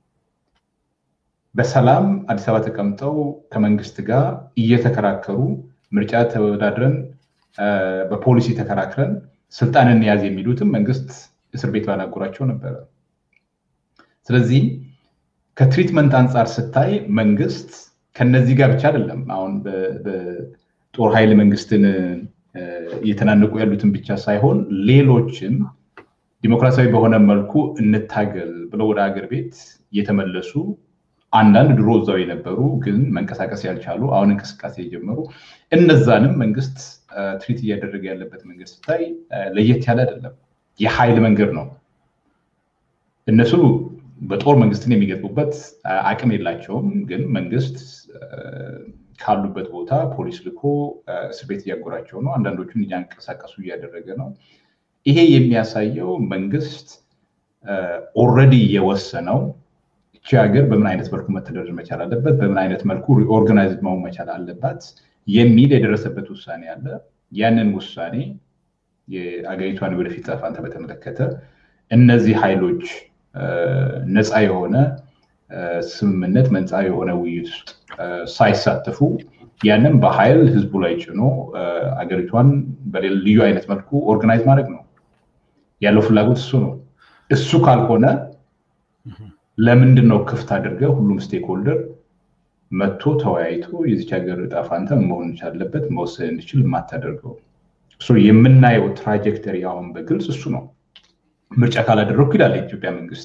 በሰላም አዲስ አበባ ተቀምጠው ከመንግስት ጋር እየተከራከሩ ምርጫ ተወዳድረን በፖሊሲ ተከራክረን ስልጣንን ያዝ የሚሉትም መንግስት እስር ቤት ባናጎራቸው ነበረ። ስለዚህ ከትሪትመንት አንጻር ስታይ መንግስት ከነዚህ ጋር ብቻ አይደለም። አሁን በጦር ኃይል መንግስትን እየተናነቁ ያሉትን ብቻ ሳይሆን ሌሎችም ዲሞክራሲያዊ በሆነ መልኩ እንታገል ብለው ወደ ሀገር ቤት የተመለሱ አንዳንድ ድሮ እዛው የነበሩ ግን መንቀሳቀስ ያልቻሉ አሁን እንቅስቃሴ የጀመሩ እነዛንም መንግስት ትሪት እያደረገ ያለበት መንገድ ስታይ ለየት ያለ አይደለም። የኃይል መንገድ ነው። እነሱ በጦር መንግስትን የሚገጥሙበት አቅም የላቸውም። ግን መንግስት ካሉበት ቦታ ፖሊስ ልኮ እስር ቤት እያጎራቸው ነው። አንዳንዶቹን እያንቀሳቀሱ እያደረገ ነው። ይሄ የሚያሳየው መንግስት ኦልሬዲ የወሰነው እቺ ሀገር በምን አይነት መልኩ መተዳደር መቻል አለበት፣ በምን አይነት መልኩ ሪኦርጋናይዝ መሆን መቻል አለባት የሚል የደረሰበት ውሳኔ አለ። ያንን ውሳኔ የአገሪቷን ወደፊት ዕጣ ፈንታ በተመለከተ እነዚህ ኃይሎች ነፃ የሆነ ስምምነት፣ ነፃ የሆነ ውይይት ውስጥ ሳይሳተፉ ያንን በኃይል ህዝቡ ላይ ጭኖ አገሪቷን በልዩ አይነት መልኩ ኦርጋናይዝ ማድረግ ነው ያለው ፍላጎት እሱ ነው። እሱ ካልሆነ ለምንድን ነው ክፍት አድርገ ሁሉም ስቴክሆልደር መጥቶ ተወያይቶ የዚች ሀገር ዕጣ ፈንታ መሆን አለበት መወሰን እንዲችል የማታደርገው? የምናየው ትራጀክተሪ አሁን በግልጽ እሱ ነው። ምርጫ ካላደረግኩ ይላል የኢትዮጵያ መንግስት።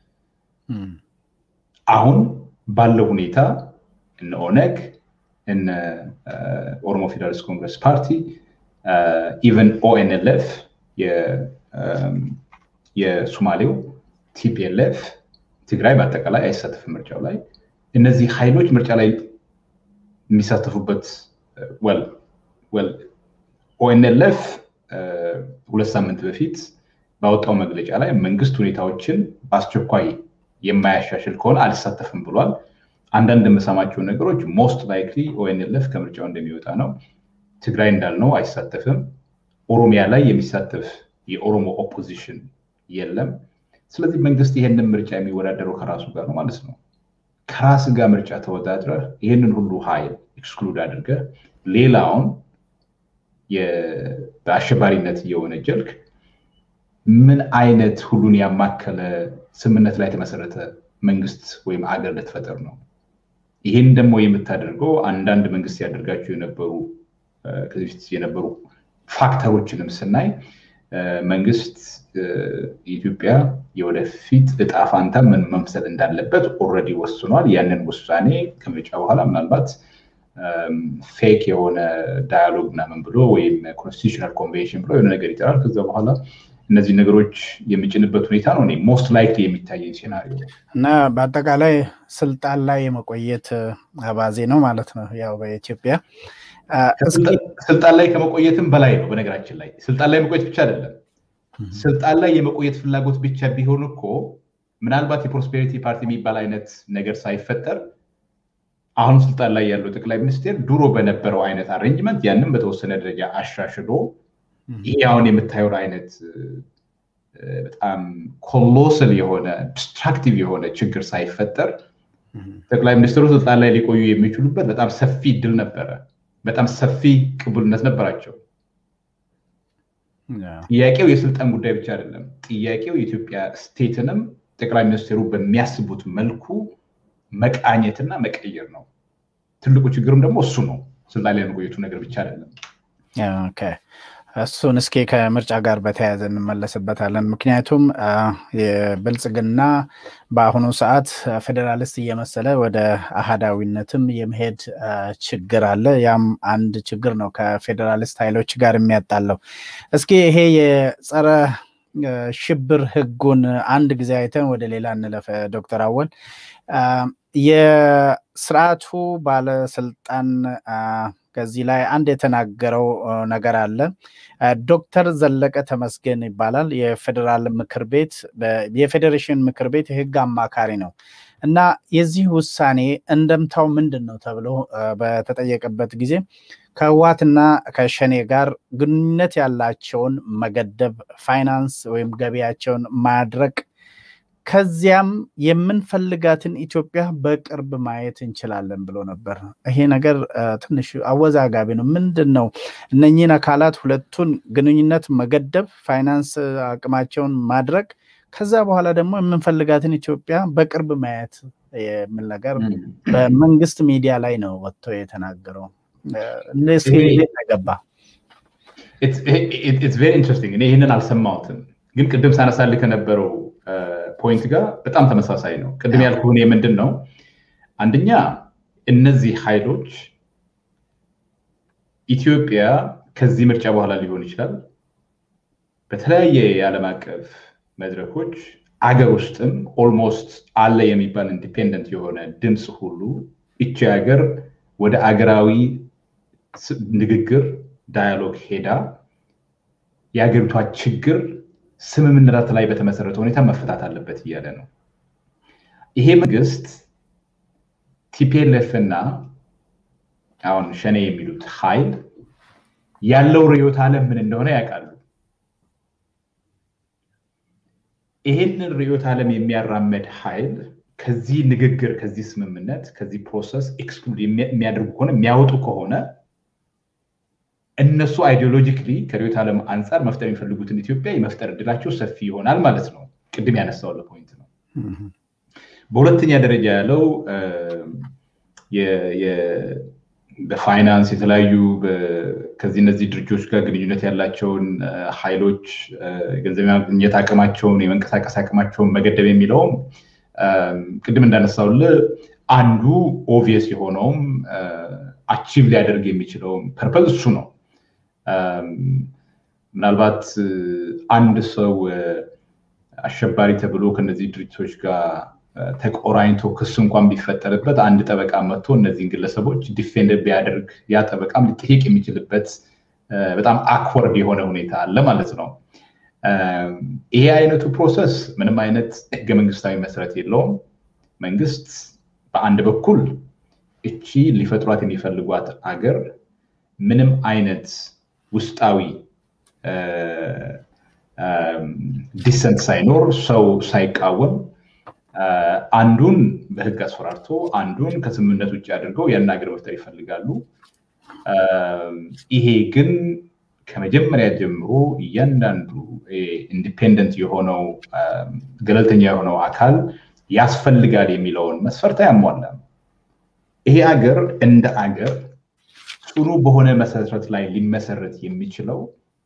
አሁን ባለው ሁኔታ እነ ኦነግ እነ ኦሮሞ ፌዴራሊስት ኮንግረስ ፓርቲ ኢቨን ኦኤንኤልኤፍ የሱማሌው ቲፒኤልኤፍ ትግራይ በአጠቃላይ አይሳተፍም ምርጫው ላይ። እነዚህ ኃይሎች ምርጫ ላይ የሚሳተፉበት ኦኤንኤልኤፍ ሁለት ሳምንት በፊት ባወጣው መግለጫ ላይ መንግስት ሁኔታዎችን በአስቸኳይ የማያሻሽል ከሆነ አልሳተፍም ብሏል። አንዳንድ የምሰማቸው ነገሮች ሞስት ላይክሊ ኦኤንኤልኤፍ ከምርጫው እንደሚወጣ ነው። ትግራይ እንዳልነው አይሳተፍም። ኦሮሚያ ላይ የሚሳተፍ የኦሮሞ ኦፖዚሽን የለም። ስለዚህ መንግስት ይሄንን ምርጫ የሚወዳደረው ከራሱ ጋር ነው ማለት ነው። ከራስ ጋር ምርጫ ተወዳድረህ ይህንን ሁሉ ኃይል ኤክስክሉድ አድርገህ ሌላውን በአሸባሪነት እየወነጀልክ ምን አይነት ሁሉን ያማከለ ስምምነት ላይ የተመሰረተ መንግስት ወይም አገር ልትፈጥር ነው? ይህን ደግሞ የምታደርገው አንዳንድ መንግስት ያደርጋቸው የነበሩ ከዚህ በፊት የነበሩ ፋክተሮችንም ስናይ መንግስት የኢትዮጵያ የወደፊት እጣ ፋንታ ምን መምሰል እንዳለበት ኦልሬዲ ወስኗል። ያንን ውሳኔ ከምርጫ በኋላ ምናልባት ፌክ የሆነ ዳያሎግ ምናምን ብሎ ወይም ኮንስቲቱሽናል ኮንቬንሽን ብሎ የሆነ ነገር ይጠራል። ከዛ በኋላ እነዚህ ነገሮች የሚጭንበት ሁኔታ ነው ሞስት ላይክሊ የሚታየኝ ሴናሪዮ እና በአጠቃላይ ስልጣን ላይ የመቆየት አባዜ ነው ማለት ነው። ያው በኢትዮጵያ ስልጣን ላይ ከመቆየትም በላይ ነው። በነገራችን ላይ ስልጣን ላይ መቆየት ብቻ አይደለም። ስልጣን ላይ የመቆየት ፍላጎት ብቻ ቢሆን እኮ ምናልባት የፕሮስፔሪቲ ፓርቲ የሚባል አይነት ነገር ሳይፈጠር አሁን ስልጣን ላይ ያለው ጠቅላይ ሚኒስቴር ድሮ በነበረው አይነት አሬንጅመንት ያንም በተወሰነ ደረጃ አሻሽሎ ይሄ አሁን የምታየውን አይነት በጣም ኮሎሰል የሆነ ዲስትራክቲቭ የሆነ ችግር ሳይፈጠር ጠቅላይ ሚኒስትሩ ስልጣን ላይ ሊቆዩ የሚችሉበት በጣም ሰፊ እድል ነበረ። በጣም ሰፊ ቅቡልነት ነበራቸው። ጥያቄው የስልጣን ጉዳይ ብቻ አይደለም። ጥያቄው የኢትዮጵያ ስቴትንም ጠቅላይ ሚኒስትሩ በሚያስቡት መልኩ መቃኘትና መቀየር ነው። ትልቁ ችግርም ደግሞ እሱ ነው። ስልጣን ላይ መቆየቱ ነገር ብቻ አይደለም። እሱን እስኪ ከምርጫ ጋር በተያያዘ እንመለስበታለን። ምክንያቱም የብልጽግና በአሁኑ ሰዓት ፌዴራሊስት እየመሰለ ወደ አህዳዊነትም የመሄድ ችግር አለ። ያም አንድ ችግር ነው ከፌዴራሊስት ኃይሎች ጋር የሚያጣለው። እስኪ ይሄ የጸረ ሽብር ህጉን አንድ ጊዜ አይተን ወደ ሌላ እንለፈ። ዶክተር አወል የስርዓቱ ባለስልጣን ከዚህ ላይ አንድ የተናገረው ነገር አለ። ዶክተር ዘለቀ ተመስገን ይባላል። የፌዴራል ምክር ቤት የፌዴሬሽን ምክር ቤት የህግ አማካሪ ነው እና የዚህ ውሳኔ እንደምታው ምንድን ነው ተብሎ በተጠየቀበት ጊዜ ከህዋትና ከሸኔ ጋር ግንኙነት ያላቸውን መገደብ፣ ፋይናንስ ወይም ገቢያቸውን ማድረቅ ከዚያም የምንፈልጋትን ኢትዮጵያ በቅርብ ማየት እንችላለን ብሎ ነበር። ይሄ ነገር ትንሽ አወዛጋቢ ነው። ምንድን ነው እነኚህን አካላት ሁለቱን ግንኙነት መገደብ፣ ፋይናንስ አቅማቸውን ማድረግ፣ ከዛ በኋላ ደግሞ የምንፈልጋትን ኢትዮጵያ በቅርብ ማየት የሚል ነገር በመንግስት ሚዲያ ላይ ነው ወጥቶ የተናገረው። እስኪ እንዴት ተገባ? ቬሪ ኢንትረስቲንግ። እኔ ይህንን አልሰማሁትም፣ ግን ቅድም ሳነሳልህ ከነበረው ፖይንት ጋር በጣም ተመሳሳይ ነው። ቅድም ያልኩህ እኔ ምንድን ነው አንደኛ እነዚህ ኃይሎች ኢትዮጵያ ከዚህ ምርጫ በኋላ ሊሆን ይችላል በተለያየ የዓለም አቀፍ መድረኮች አገር ውስጥም ኦልሞስት አለ የሚባል ኢንዲፔንደንት የሆነ ድምፅ ሁሉ ይቺ ሀገር ወደ አገራዊ ንግግር ዳያሎግ ሄዳ የሀገሪቷ ችግር ስምምነት ላይ በተመሰረተ ሁኔታ መፈታት አለበት እያለ ነው። ይሄ መንግስት ቲፒኤልኤፍ እና አሁን ሸኔ የሚሉት ኃይል ያለው ርዕዮተ ዓለም ምን እንደሆነ ያውቃሉ። ይሄንን ርዕዮተ ዓለም የሚያራመድ ኃይል ከዚህ ንግግር፣ ከዚህ ስምምነት፣ ከዚህ ፕሮሰስ ኤክስክሉድ የሚያደርጉ ከሆነ የሚያወጡ ከሆነ እነሱ አይዲዮሎጂክሊ ከርዕዮተ ዓለም አንጻር መፍጠር የሚፈልጉትን ኢትዮጵያ የመፍጠር እድላቸው ሰፊ ይሆናል ማለት ነው። ቅድም ያነሳው ፖይንት ነው። በሁለተኛ ደረጃ ያለው በፋይናንስ የተለያዩ ከዚህ እነዚህ ድርጅቶች ጋር ግንኙነት ያላቸውን ኃይሎች ገንዘብ የማግኘት አቅማቸውን የመንቀሳቀስ አቅማቸውን መገደብ የሚለውም ቅድም እንዳነሳውል አንዱ ኦቪየስ የሆነውም አቺቭ ሊያደርግ የሚችለውም ፐርፐዝ እሱ ነው። ምናልባት አንድ ሰው አሸባሪ ተብሎ ከነዚህ ድርጅቶች ጋር ተቆራኝቶ ክስ እንኳን ቢፈጠርበት አንድ ጠበቃ መጥቶ እነዚህን ግለሰቦች ዲፌንድ ቢያደርግ ያ ጠበቃም ሊጠየቅ የሚችልበት በጣም አክወርድ የሆነ ሁኔታ አለ ማለት ነው። ይሄ አይነቱ ፕሮሰስ ምንም አይነት ህገ መንግስታዊ መሰረት የለውም። መንግስት በአንድ በኩል እቺ ሊፈጥሯት የሚፈልጓት አገር ምንም አይነት ውስጣዊ ዲሰንት ሳይኖር ሰው ሳይቃወም አንዱን በህግ አስፈራርቶ አንዱን ከስምምነት ውጭ አድርገው ያን ሀገር መፍጠር ይፈልጋሉ። ይሄ ግን ከመጀመሪያ ጀምሮ እያንዳንዱ ኢንዲፔንደንት የሆነው ገለልተኛ የሆነው አካል ያስፈልጋል የሚለውን መስፈርት አያሟላም። ይሄ አገር እንደ አገር ጽኑ በሆነ መሰረት ላይ ሊመሰረት የሚችለው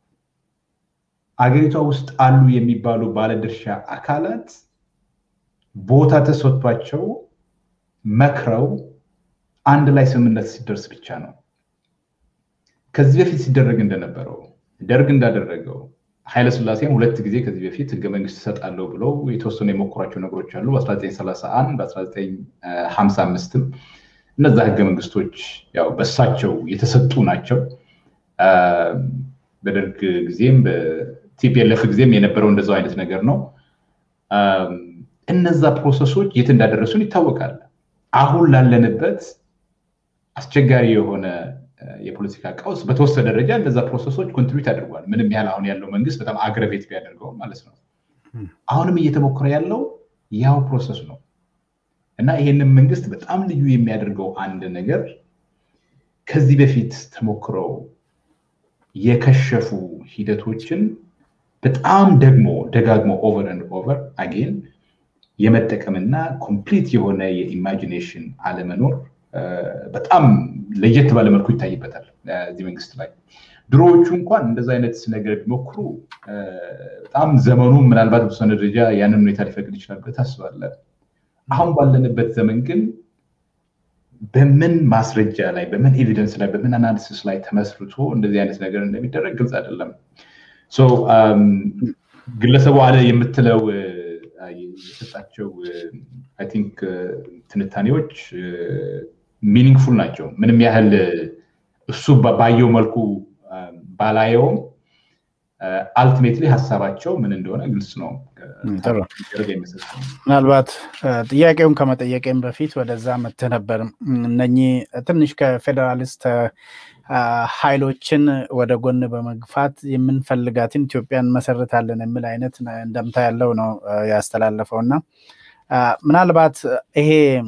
አገሪቷ ውስጥ አሉ የሚባሉ ባለድርሻ አካላት ቦታ ተሰጥቷቸው መክረው አንድ ላይ ስምምነት ሲደርስ ብቻ ነው። ከዚህ በፊት ሲደረግ እንደነበረው ደርግ እንዳደረገው ኃይለስላሴም ሁለት ጊዜ ከዚህ በፊት ህገ መንግስት እሰጣለሁ ብለው የተወሰኑ የሞከሯቸው ነገሮች አሉ። በ1931 በ1955ም እነዛ ህገ መንግስቶች ያው በሳቸው የተሰጡ ናቸው። በደርግ ጊዜም በቲፒኤልኤፍ ጊዜም የነበረው እንደዛው አይነት ነገር ነው። እነዛ ፕሮሰሶች የት እንዳደረሱን ይታወቃል። አሁን ላለንበት አስቸጋሪ የሆነ የፖለቲካ ቀውስ በተወሰነ ደረጃ እነዛ ፕሮሰሶች ኮንትሪቢዩት አድርጓል። ምንም ያህል አሁን ያለው መንግስት በጣም አግረቤት ቢያደርገው ማለት ነው። አሁንም እየተሞከረ ያለው ያው ፕሮሰስ ነው እና ይሄንን መንግስት በጣም ልዩ የሚያደርገው አንድ ነገር ከዚህ በፊት ተሞክረው የከሸፉ ሂደቶችን በጣም ደግሞ ደጋግሞ ኦቨር ኤንድ ኦቨር አጌን የመጠቀምና ኮምፕሊት የሆነ የኢማጂኔሽን አለመኖር በጣም ለየት ባለ መልኩ ይታይበታል እዚህ መንግስት ላይ። ድሮዎቹ እንኳን እንደዚ አይነት ነገር ቢሞክሩ በጣም ዘመኑ ምናልባት በተወሰነ ደረጃ ያንን ሁኔታ ሊፈቅድ ይችላል ብለህ ታስባለህ። አሁን ባለንበት ዘመን ግን በምን ማስረጃ ላይ በምን ኤቪደንስ ላይ በምን አናሊሲስ ላይ ተመስርቶ እንደዚህ አይነት ነገር እንደሚደረግ ግልጽ አይደለም። ግለሰቡ አለ የምትለው የሰጣቸው አይ ቲንክ ትንታኔዎች ሚኒንግፉል ናቸው። ምንም ያህል እሱ ባየው መልኩ ባላየውም አልቲሜትሊ ሀሳባቸው ምን እንደሆነ ግልጽ ነው። ምናልባት ጥያቄውን ከመጠየቄም በፊት ወደዛ መጥተህ ነበር። እነኚህ ትንሽ ከፌዴራሊስት ኃይሎችን ወደ ጎን በመግፋት የምንፈልጋትን ኢትዮጵያን መሰረታለን የሚል አይነት እንደምታ ያለው ነው ያስተላለፈው እና ምናልባት ይሄ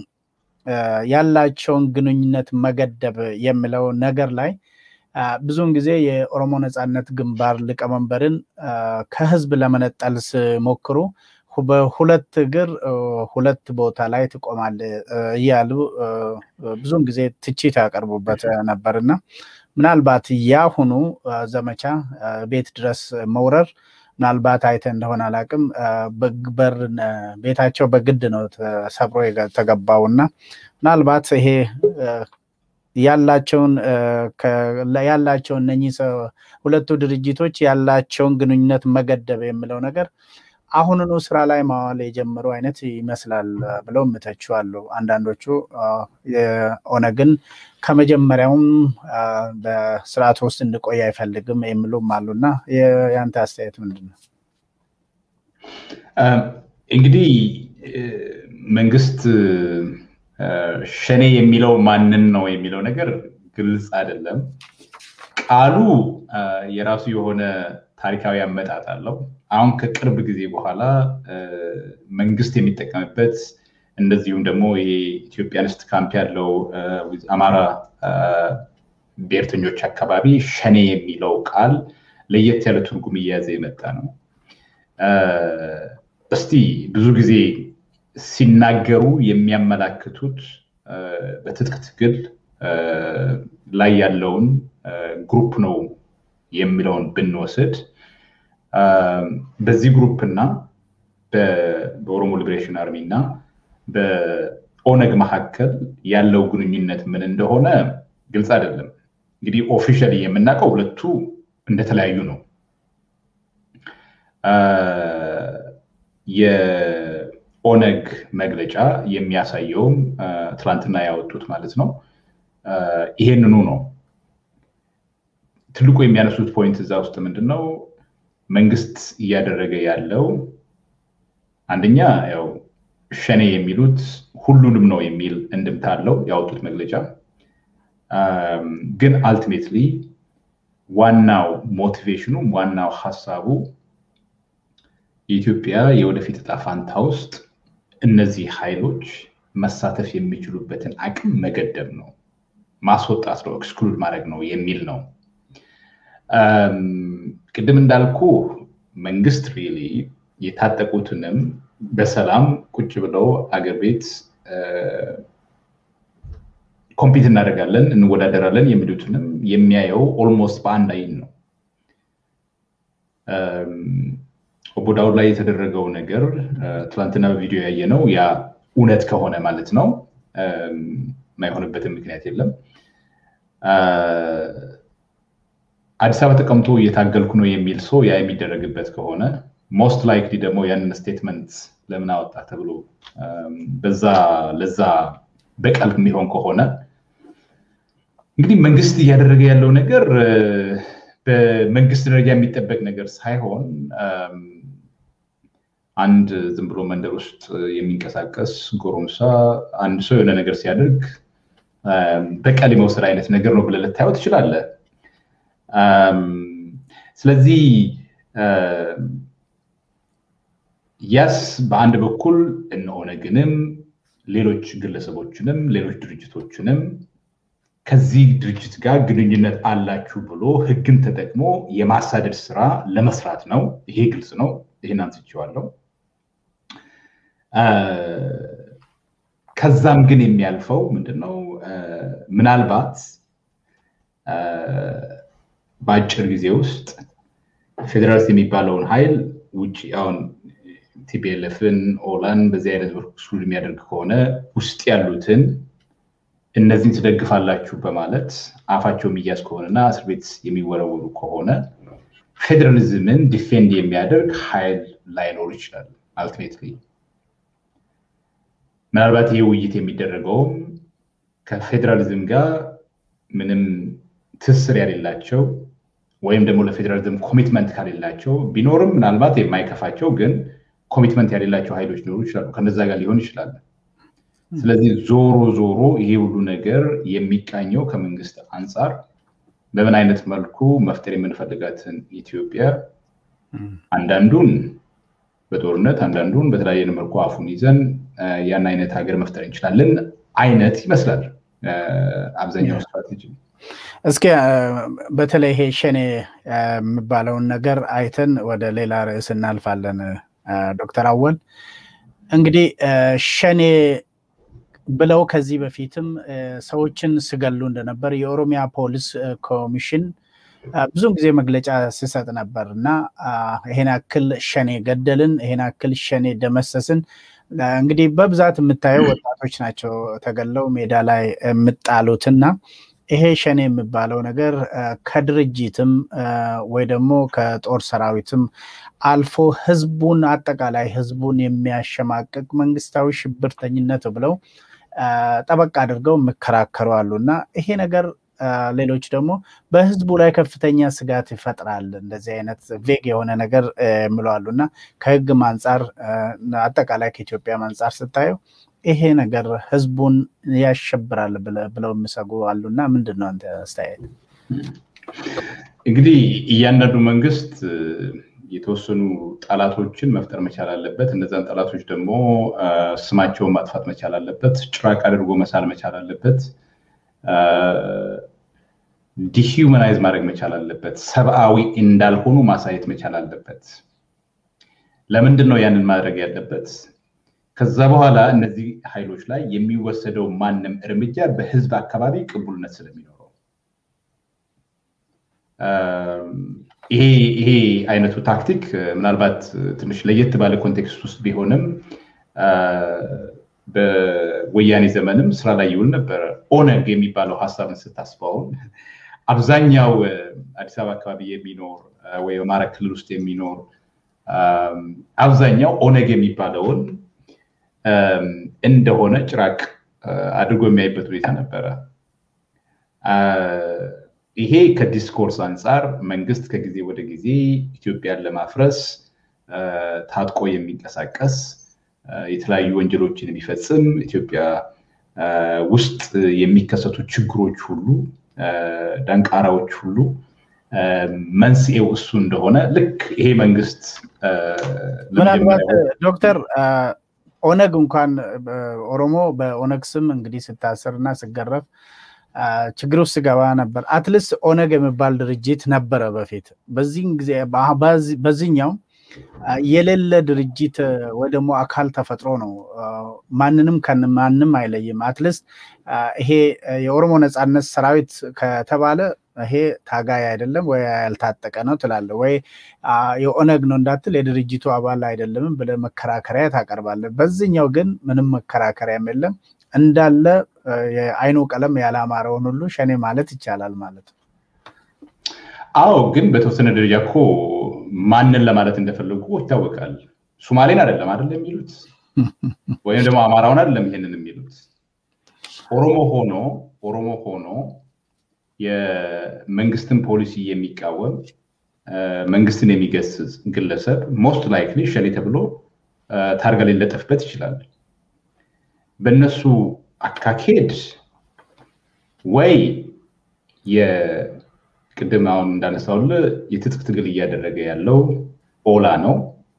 ያላቸውን ግንኙነት መገደብ የሚለው ነገር ላይ ብዙውን ጊዜ የኦሮሞ ነፃነት ግንባር ሊቀመንበርን ከህዝብ ለመነጠል ሲሞክሩ በሁለት እግር ሁለት ቦታ ላይ ትቆማል እያሉ ብዙውን ጊዜ ትችት ያቀርቡበት ነበርና ምናልባት ያሁኑ ዘመቻ ቤት ድረስ መውረር ምናልባት አይተ እንደሆነ አላቅም በር ቤታቸው በግድ ነው ተሰብሮ የተገባው እና ምናልባት ይሄ ያላቸውን ያላቸውን እነኚህ ሁለቱ ድርጅቶች ያላቸውን ግንኙነት መገደብ የሚለው ነገር አሁንኑ ስራ ላይ ማዋል የጀመሩ አይነት ይመስላል ብለው ምተቹ አሉ። አንዳንዶቹ የኦነግን ከመጀመሪያውም በስርዓት ውስጥ እንድቆይ አይፈልግም የሚሉም አሉና የአንተ አስተያየት ምንድን ነው? እንግዲህ መንግስት ሸኔ የሚለው ማንን ነው የሚለው ነገር ግልጽ አይደለም። ቃሉ የራሱ የሆነ ታሪካዊ አመጣጥ አለው። አሁን ከቅርብ ጊዜ በኋላ መንግስት የሚጠቀምበት እንደዚሁም ደግሞ ይሄ ኢትዮጵያንስት ካምፕ ያለው አማራ ብሔርተኞች አካባቢ ሸኔ የሚለው ቃል ለየት ያለ ትርጉም እየያዘ የመጣ ነው። እስቲ ብዙ ጊዜ ሲናገሩ የሚያመላክቱት በትጥቅ ትግል ላይ ያለውን ግሩፕ ነው የሚለውን ብንወስድ በዚህ ግሩፕ እና በኦሮሞ ሊበሬሽን አርሚ እና በኦነግ መካከል ያለው ግንኙነት ምን እንደሆነ ግልጽ አይደለም። እንግዲህ ኦፊሻሊ የምናውቀው ሁለቱ እንደተለያዩ ነው። የኦነግ መግለጫ የሚያሳየውም ትላንትና ያወጡት ማለት ነው ይሄንኑ ነው። ትልቁ የሚያነሱት ፖይንት እዛ ውስጥ ምንድን ነው? መንግስት እያደረገ ያለው አንደኛ ያው ሸኔ የሚሉት ሁሉንም ነው የሚል እንድምታ አለው ያወጡት መግለጫ። ግን አልቲሜትሊ ዋናው ሞቲቬሽኑ ዋናው ሀሳቡ የኢትዮጵያ የወደፊት እጣ ፋንታ ውስጥ እነዚህ ኃይሎች መሳተፍ የሚችሉበትን አቅም መገደብ ነው፣ ማስወጣት ነው፣ ኤክስክሉድ ማድረግ ነው የሚል ነው። ቅድም እንዳልኩ መንግስት ሪሊ የታጠቁትንም በሰላም ቁጭ ብለው አገር ቤት ኮምፒት እናደርጋለን እንወዳደራለን የሚሉትንም የሚያየው ኦልሞስት በአንድ አይን ነው። ኦቦ ዳውድ ላይ የተደረገው ነገር ትላንትና በቪዲዮ ያየ ነው። ያ እውነት ከሆነ ማለት ነው የማይሆንበትን ምክንያት የለም። አዲስ አበባ ተቀምጦ እየታገልኩ ነው የሚል ሰው ያ የሚደረግበት ከሆነ ሞስት ላይክሊ ደግሞ ያንን ስቴትመንት ለምን አወጣ ተብሎ በዛ ለዛ በቀል የሚሆን ከሆነ እንግዲህ መንግስት እያደረገ ያለው ነገር በመንግስት ደረጃ የሚጠበቅ ነገር ሳይሆን አንድ ዝም ብሎ መንደር ውስጥ የሚንቀሳቀስ ጎረምሳ አንድ ሰው የሆነ ነገር ሲያደርግ በቀል የመውሰድ አይነት ነገር ነው ብለህ ልታየው ትችላለህ። ስለዚህ ያስ በአንድ በኩል እነ ኦነግንም ሌሎች ግለሰቦችንም ሌሎች ድርጅቶችንም ከዚህ ድርጅት ጋር ግንኙነት አላችሁ ብሎ ህግን ተጠቅሞ የማሳደድ ስራ ለመስራት ነው። ይሄ ግልጽ ነው። ይህን አንስቼዋለሁ። ከዛም ግን የሚያልፈው ምንድነው? ምናልባት በአጭር ጊዜ ውስጥ ፌዴራሊስት የሚባለውን ኃይል ውጭ አሁን ቲፒኤልኤፍን ኦላን በዚህ አይነት በኩል የሚያደርግ ከሆነ ውስጥ ያሉትን እነዚህን ትደግፋላችሁ በማለት አፋቸው የሚያዝ ከሆነና እስር ቤት የሚወረወሩ ከሆነ ፌዴራሊዝምን ዲፌንድ የሚያደርግ ኃይል ላይኖር ይችላል። አልቲሜትሊ ምናልባት ይህ ውይይት የሚደረገውም ከፌዴራሊዝም ጋር ምንም ትስር ያሌላቸው ወይም ደግሞ ለፌዴራሊዝም ኮሚትመንት ካሌላቸው ቢኖርም ምናልባት የማይከፋቸው ግን ኮሚትመንት ያሌላቸው ኃይሎች ሊኖሩ ይችላሉ። ከነዛ ጋር ሊሆን ይችላል። ስለዚህ ዞሮ ዞሮ ይሄ ሁሉ ነገር የሚቃኘው ከመንግስት አንጻር በምን አይነት መልኩ መፍጠር የምንፈልጋትን ኢትዮጵያ አንዳንዱን በጦርነት አንዳንዱን በተለያየ መልኩ አፉን ይዘን ያን አይነት ሀገር መፍጠር እንችላለን አይነት ይመስላል አብዛኛው ስትራቴጂ። እስኪ በተለይ ይሄ ሸኔ የሚባለውን ነገር አይተን ወደ ሌላ ርዕስ እናልፋለን። ዶክተር አወል እንግዲህ ሸኔ ብለው ከዚህ በፊትም ሰዎችን ስገሉ እንደነበር የኦሮሚያ ፖሊስ ኮሚሽን ብዙን ጊዜ መግለጫ ሲሰጥ ነበር እና ይሄን ያክል ሸኔ ገደልን፣ ይሄን ያክል ሸኔ ደመሰስን። እንግዲህ በብዛት የምታየው ወጣቶች ናቸው ተገለው ሜዳ ላይ የምጣሉትና ይሄ ሸኔ የሚባለው ነገር ከድርጅትም ወይ ደግሞ ከጦር ሰራዊትም አልፎ ህዝቡን አጠቃላይ ህዝቡን የሚያሸማቅቅ መንግስታዊ ሽብርተኝነት ብለው ጠበቅ አድርገው የሚከራከሩ አሉ እና ይሄ ነገር ሌሎች ደግሞ በህዝቡ ላይ ከፍተኛ ስጋት ይፈጥራል። እንደዚህ አይነት ቬግ የሆነ ነገር የሚሉ አሉ እና ከህግም አንጻር አጠቃላይ ከኢትዮጵያም አንጻር ስታየው ይሄ ነገር ህዝቡን ያሸብራል ብለው የሚሰጉ አሉ እና ምንድን ነው አንተ አስተያየት? እንግዲህ እያንዳንዱ መንግስት የተወሰኑ ጠላቶችን መፍጠር መቻል አለበት። እነዛን ጠላቶች ደግሞ ስማቸውን ማጥፋት መቻል አለበት። ጭራቅ አድርጎ መሳል መቻል አለበት። ዲሂውመናይዝ ማድረግ መቻል አለበት። ሰብአዊ እንዳልሆኑ ማሳየት መቻል አለበት። ለምንድን ነው ያንን ማድረግ ያለበት? ከዛ በኋላ እነዚህ ኃይሎች ላይ የሚወሰደው ማንም እርምጃ በህዝብ አካባቢ ቅቡልነት ስለሚኖረው ይሄ አይነቱ ታክቲክ ምናልባት ትንሽ ለየት ባለ ኮንቴክስት ውስጥ ቢሆንም በወያኔ ዘመንም ስራ ላይ ይውል ነበረ። ኦነግ የሚባለው ሀሳብን ስታስበውን አብዛኛው አዲስ አበባ አካባቢ የሚኖር ወይ አማራ ክልል ውስጥ የሚኖር አብዛኛው ኦነግ የሚባለውን እንደሆነ ጭራቅ አድርጎ የሚያይበት ሁኔታ ነበረ። ይሄ ከዲስኮርስ አንጻር መንግስት ከጊዜ ወደ ጊዜ ኢትዮጵያን ለማፍረስ ታጥቆ የሚንቀሳቀስ የተለያዩ ወንጀሎችን የሚፈጽም ኢትዮጵያ ውስጥ የሚከሰቱ ችግሮች ሁሉ ደንቃራዎች ሁሉ መንስኤው እሱ እንደሆነ ልክ ይሄ መንግስት ምናልባት ዶክተር ኦነግ እንኳን ኦሮሞ በኦነግ ስም እንግዲህ ስታስር እና ስገረፍ ችግር ውስጥ ስገባ ነበር። አትሊስት ኦነግ የሚባል ድርጅት ነበረ በፊት። በዚህን ጊዜ በዚህኛው የሌለ ድርጅት ወይ ደግሞ አካል ተፈጥሮ ነው። ማንንም ከማንም አይለይም። አትሊስት ይሄ የኦሮሞ ነፃነት ሰራዊት ከተባለ ይሄ ታጋይ አይደለም ወይ ያልታጠቀ ነው ትላለ ወይ የኦነግ ነው እንዳትል የድርጅቱ አባል አይደለምም ብለ መከራከሪያ ታቀርባለ። በዚህኛው ግን ምንም መከራከሪያም የለም። እንዳለ የአይኑ ቀለም ያላማረውን ሁሉ ሸኔ ማለት ይቻላል ማለት ነው። አዎ፣ ግን በተወሰነ ደረጃ እኮ ማንን ለማለት እንደፈለጉ ይታወቃል። ሱማሌን አይደለም አይደለም የሚሉት ወይም ደግሞ አማራውን አይደለም ይሄንን የሚሉት ኦሮሞ ሆኖ ኦሮሞ ሆኖ የመንግስትን ፖሊሲ የሚቃወም መንግስትን የሚገስጽ ግለሰብ ሞስት ላይክሊ ሸኔ ተብሎ ታርጋ ሊለጠፍበት ይችላል። በእነሱ አካኬድ ወይ የቅድም አሁን እንዳነሳውል የትጥቅ ትግል እያደረገ ያለው ኦላ ነው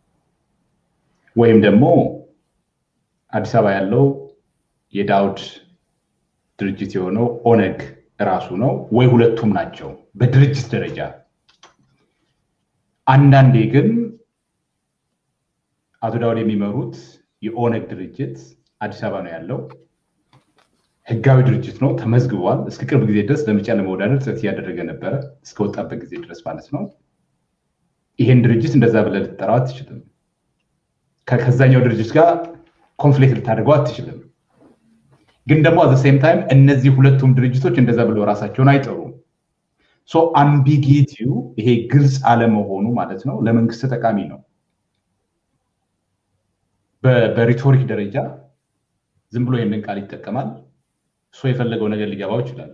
ወይም ደግሞ አዲስ አበባ ያለው የዳውድ ድርጅት የሆነው ኦነግ እራሱ ነው ወይ ሁለቱም ናቸው በድርጅት ደረጃ። አንዳንዴ ግን አቶ ዳውድ የሚመሩት የኦነግ ድርጅት አዲስ አበባ ነው ያለው። ህጋዊ ድርጅት ነው፣ ተመዝግቧል። እስከ ቅርብ ጊዜ ድረስ ለምርጫ ለመወዳደር ጥረት እያደረገ ነበረ፣ እስከወጣበት ጊዜ ድረስ ማለት ነው። ይሄን ድርጅት እንደዛ ብለህ ልትጠራው አትችልም። ከዛኛው ድርጅት ጋር ኮንፍሊክት ልታደርገው አትችልም። ግን ደግሞ አዘ ሴም ታይም እነዚህ ሁለቱም ድርጅቶች እንደዛ ብለው ራሳቸውን አይጠሩም። ሶ አምቢጊቲው ይሄ ግልጽ አለመሆኑ ማለት ነው ለመንግስት ጠቃሚ ነው። በሪቶሪክ ደረጃ ዝም ብሎ ይህንን ቃል ይጠቀማል። እሱ የፈለገው ነገር ሊገባው ይችላል።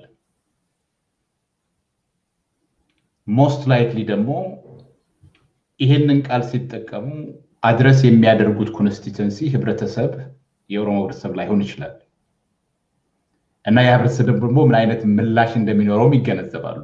ሞስት ላይክሊ ደግሞ ይሄንን ቃል ሲጠቀሙ አድረስ የሚያደርጉት ኮንስቲተንሲ ህብረተሰብ የኦሮሞ ህብረተሰብ ላይሆን ይችላል እና የህብረተሰብ ደግሞ ምን አይነት ምላሽ እንደሚኖረውም ይገነዘባሉ።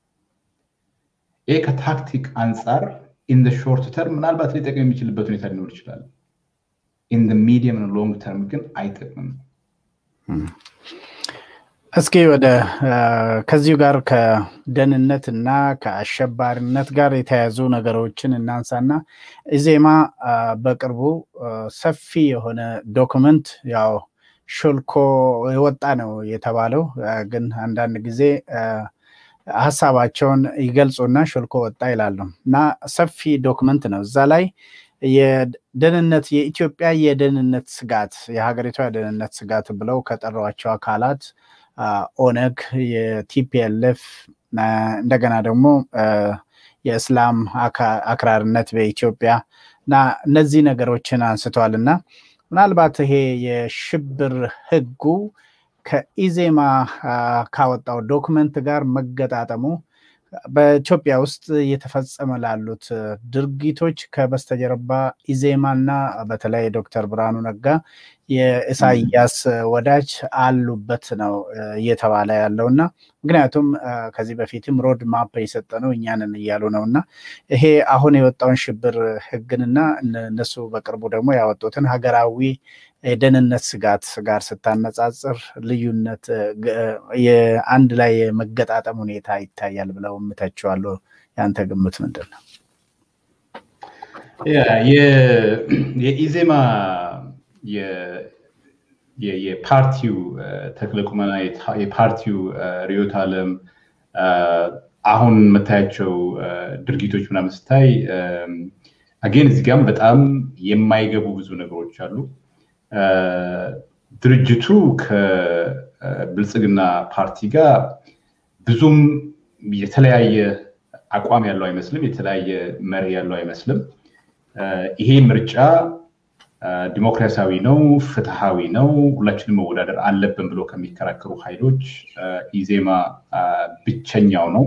ይህ ከታክቲክ አንጻር ኢን ሾርት ተርም ምናልባት ሊጠቅም የሚችልበት ሁኔታ ሊኖር ይችላል። ኢን ሚዲየም ሎንግ ተርም ግን አይጠቅምም። እስኪ ወደ ከዚሁ ጋር ከደህንነት እና ከአሸባሪነት ጋር የተያያዙ ነገሮችን እናንሳና ኢዜማ በቅርቡ ሰፊ የሆነ ዶክመንት ያው ሾልኮ የወጣ ነው የተባለው። ግን አንዳንድ ጊዜ ሀሳባቸውን ይገልጹና ሾልኮ ወጣ ይላሉ እና ሰፊ ዶክመንት ነው። እዛ ላይ የደህንነት የኢትዮጵያ የደህንነት ስጋት የሀገሪቷ የደህንነት ስጋት ብለው ከጠሯቸው አካላት ኦነግ፣ የቲፒኤልኤፍ እንደገና ደግሞ የእስላም አክራርነት በኢትዮጵያ እና እነዚህ ነገሮችን አንስተዋል እና ምናልባት ይሄ የሽብር ህጉ ከኢዜማ ካወጣው ዶክመንት ጋር መገጣጠሙ በኢትዮጵያ ውስጥ እየተፈጸመ ላሉት ድርጊቶች ከበስተጀርባ ኢዜማና በተለይ ዶክተር ብርሃኑ ነጋ የኢሳያስ ወዳጅ አሉበት ነው እየተባለ ያለው እና ምክንያቱም ከዚህ በፊትም ሮድ ማፕ የሰጠ ነው እኛንን እያሉ ነው እና ይሄ አሁን የወጣውን ሽብር ህግንና እነሱ በቅርቡ ደግሞ ያወጡትን ሀገራዊ የደህንነት ስጋት ጋር ስታነጻጽር ልዩነት የአንድ ላይ የመገጣጠም ሁኔታ ይታያል ብለው እምተችዋለሁ። የአንተ ግምት ምንድን ነው? የኢዜማ የፓርቲው ተክለ ቁመና የፓርቲው ርዕዮተ ዓለም አሁን የምታያቸው ድርጊቶች ምናምን ስታይ አጌን እዚህ ጋም በጣም የማይገቡ ብዙ ነገሮች አሉ። ድርጅቱ ከብልጽግና ፓርቲ ጋር ብዙም የተለያየ አቋም ያለው አይመስልም። የተለያየ መርህ ያለው አይመስልም። ይሄ ምርጫ ዲሞክራሲያዊ ነው፣ ፍትሃዊ ነው፣ ሁላችንም መወዳደር አለብን ብሎ ከሚከራከሩ ኃይሎች ኢዜማ ብቸኛው ነው።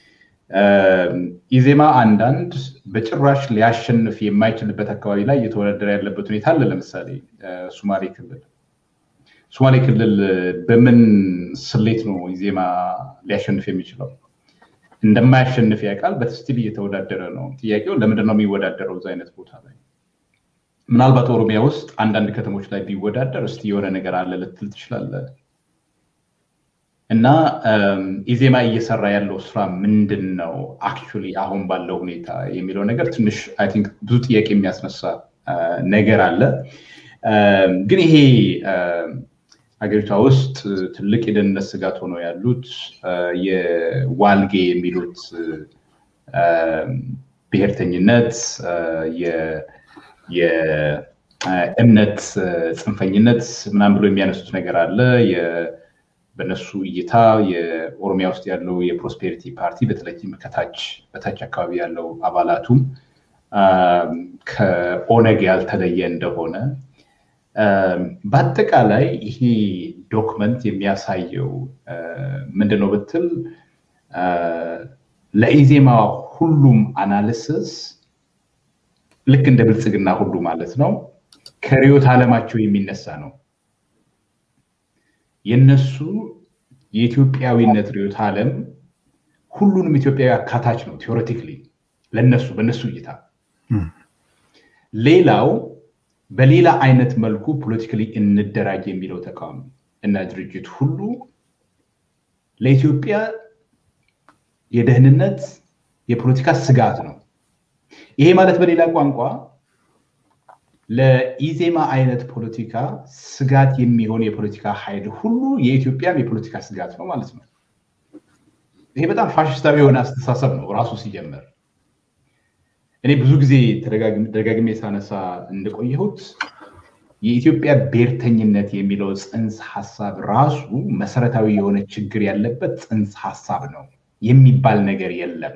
ኢዜማ አንዳንድ በጭራሽ ሊያሸንፍ የማይችልበት አካባቢ ላይ እየተወዳደረ ያለበት ሁኔታ አለ። ለምሳሌ ሱማሌ ክልል ሱማሌ ክልል በምን ስሌት ነው ኢዜማ ሊያሸንፍ የሚችለው? እንደማያሸንፍ ያውቃል። በትስቲል እየተወዳደረ ነው። ጥያቄው ለምንድን ነው የሚወዳደረው እዛ አይነት ቦታ ላይ? ምናልባት ኦሮሚያ ውስጥ አንዳንድ ከተሞች ላይ ቢወዳደር እስቲ የሆነ ነገር አለ ልትል ትችላለህ። እና ኢዜማ እየሰራ ያለው ስራ ምንድን ነው አክቹዋሊ አሁን ባለው ሁኔታ የሚለው ነገር ትንሽ አይ ቲንክ ብዙ ጥያቄ የሚያስነሳ ነገር አለ። ግን ይሄ ሀገሪቷ ውስጥ ትልቅ የደህንነት ስጋት ሆነው ያሉት የዋልጌ የሚሉት ብሔርተኝነት፣ የእምነት ጽንፈኝነት ምናምን ብሎ የሚያነሱት ነገር አለ። በእነሱ እይታ የኦሮሚያ ውስጥ ያለው የፕሮስፔሪቲ ፓርቲ በተለይም ከታች በታች አካባቢ ያለው አባላቱም ከኦነግ ያልተለየ እንደሆነ በአጠቃላይ ይሄ ዶክመንት የሚያሳየው ምንድን ነው ብትል ለኢዜማ ሁሉም አናሊሲስ ልክ እንደ ብልጽግና ሁሉ ማለት ነው ከርዕዮተ ዓለማቸው የሚነሳ ነው። የነሱ የኢትዮጵያዊነት ርዕዮተ ዓለም ሁሉንም ኢትዮጵያዊ አካታች ነው። ቴዎሬቲክሊ ለነሱ በነሱ እይታ ሌላው በሌላ አይነት መልኩ ፖለቲካሊ እንደራጅ የሚለው ተቃዋሚ እና ድርጅት ሁሉ ለኢትዮጵያ የደህንነት የፖለቲካ ስጋት ነው። ይሄ ማለት በሌላ ቋንቋ ለኢዜማ አይነት ፖለቲካ ስጋት የሚሆን የፖለቲካ ኃይል ሁሉ የኢትዮጵያም የፖለቲካ ስጋት ነው ማለት ነው። ይሄ በጣም ፋሽስታዊ የሆነ አስተሳሰብ ነው ራሱ ሲጀምር። እኔ ብዙ ጊዜ ደጋግሜ ሳነሳ እንደቆየሁት የኢትዮጵያ ብሔርተኝነት የሚለው ጽንሰ ሀሳብ ራሱ መሰረታዊ የሆነ ችግር ያለበት ጽንሰ ሀሳብ ነው የሚባል ነገር የለም።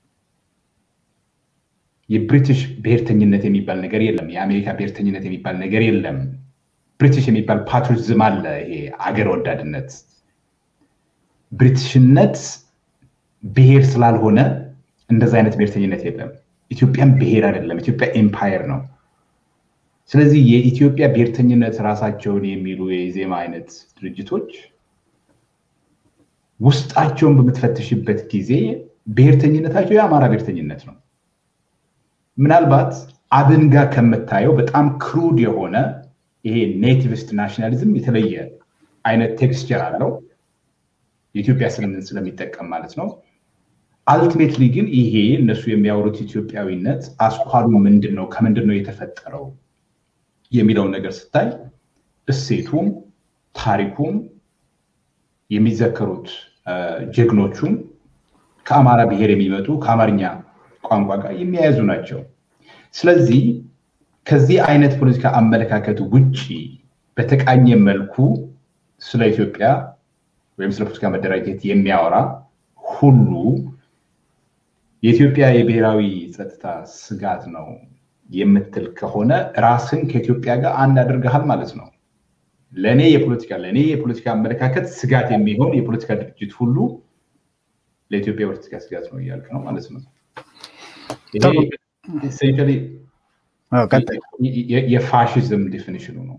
የብሪቲሽ ብሔርተኝነት የሚባል ነገር የለም። የአሜሪካ ብሔርተኝነት የሚባል ነገር የለም። ብሪቲሽ የሚባል ፓትሪዝም አለ። ይሄ አገር ወዳድነት ብሪቲሽነት ብሔር ስላልሆነ እንደዚ አይነት ብሔርተኝነት የለም። ኢትዮጵያን ብሔር አይደለም። ኢትዮጵያ ኤምፓየር ነው። ስለዚህ የኢትዮጵያ ብሔርተኝነት ራሳቸውን የሚሉ የኢዜማ አይነት ድርጅቶች ውስጣቸውን በምትፈትሽበት ጊዜ ብሔርተኝነታቸው የአማራ ብሔርተኝነት ነው። ምናልባት አብን ጋር ከምታየው በጣም ክሩድ የሆነ ይሄ ኔቲቪስት ናሽናሊዝም የተለየ አይነት ቴክስቸር አለው። የኢትዮጵያ ስልምን ስለሚጠቀም ማለት ነው። አልቲሜትሊ ግን ይሄ እነሱ የሚያወሩት ኢትዮጵያዊነት አስኳሉ ምንድን ነው፣ ከምንድን ነው የተፈጠረው የሚለውን ነገር ስታይ እሴቱም ታሪኩም የሚዘከሩት ጀግኖቹም ከአማራ ብሔር የሚመጡ ከአማርኛ ቋንቋ ጋር የሚያያዙ ናቸው። ስለዚህ ከዚህ አይነት ፖለቲካ አመለካከት ውጭ በተቃኘ መልኩ ስለ ኢትዮጵያ ወይም ስለ ፖለቲካ መደራጀት የሚያወራ ሁሉ የኢትዮጵያ የብሔራዊ ጸጥታ ስጋት ነው የምትል ከሆነ ራስን ከኢትዮጵያ ጋር አንድ አድርገሃል ማለት ነው። ለእኔ የፖለቲካ ለእኔ የፖለቲካ አመለካከት ስጋት የሚሆን የፖለቲካ ድርጅት ሁሉ ለኢትዮጵያ የፖለቲካ ስጋት ነው እያልክ ነው ማለት ነው። የፋሽዝም ዴፊኒሽኑ ነው።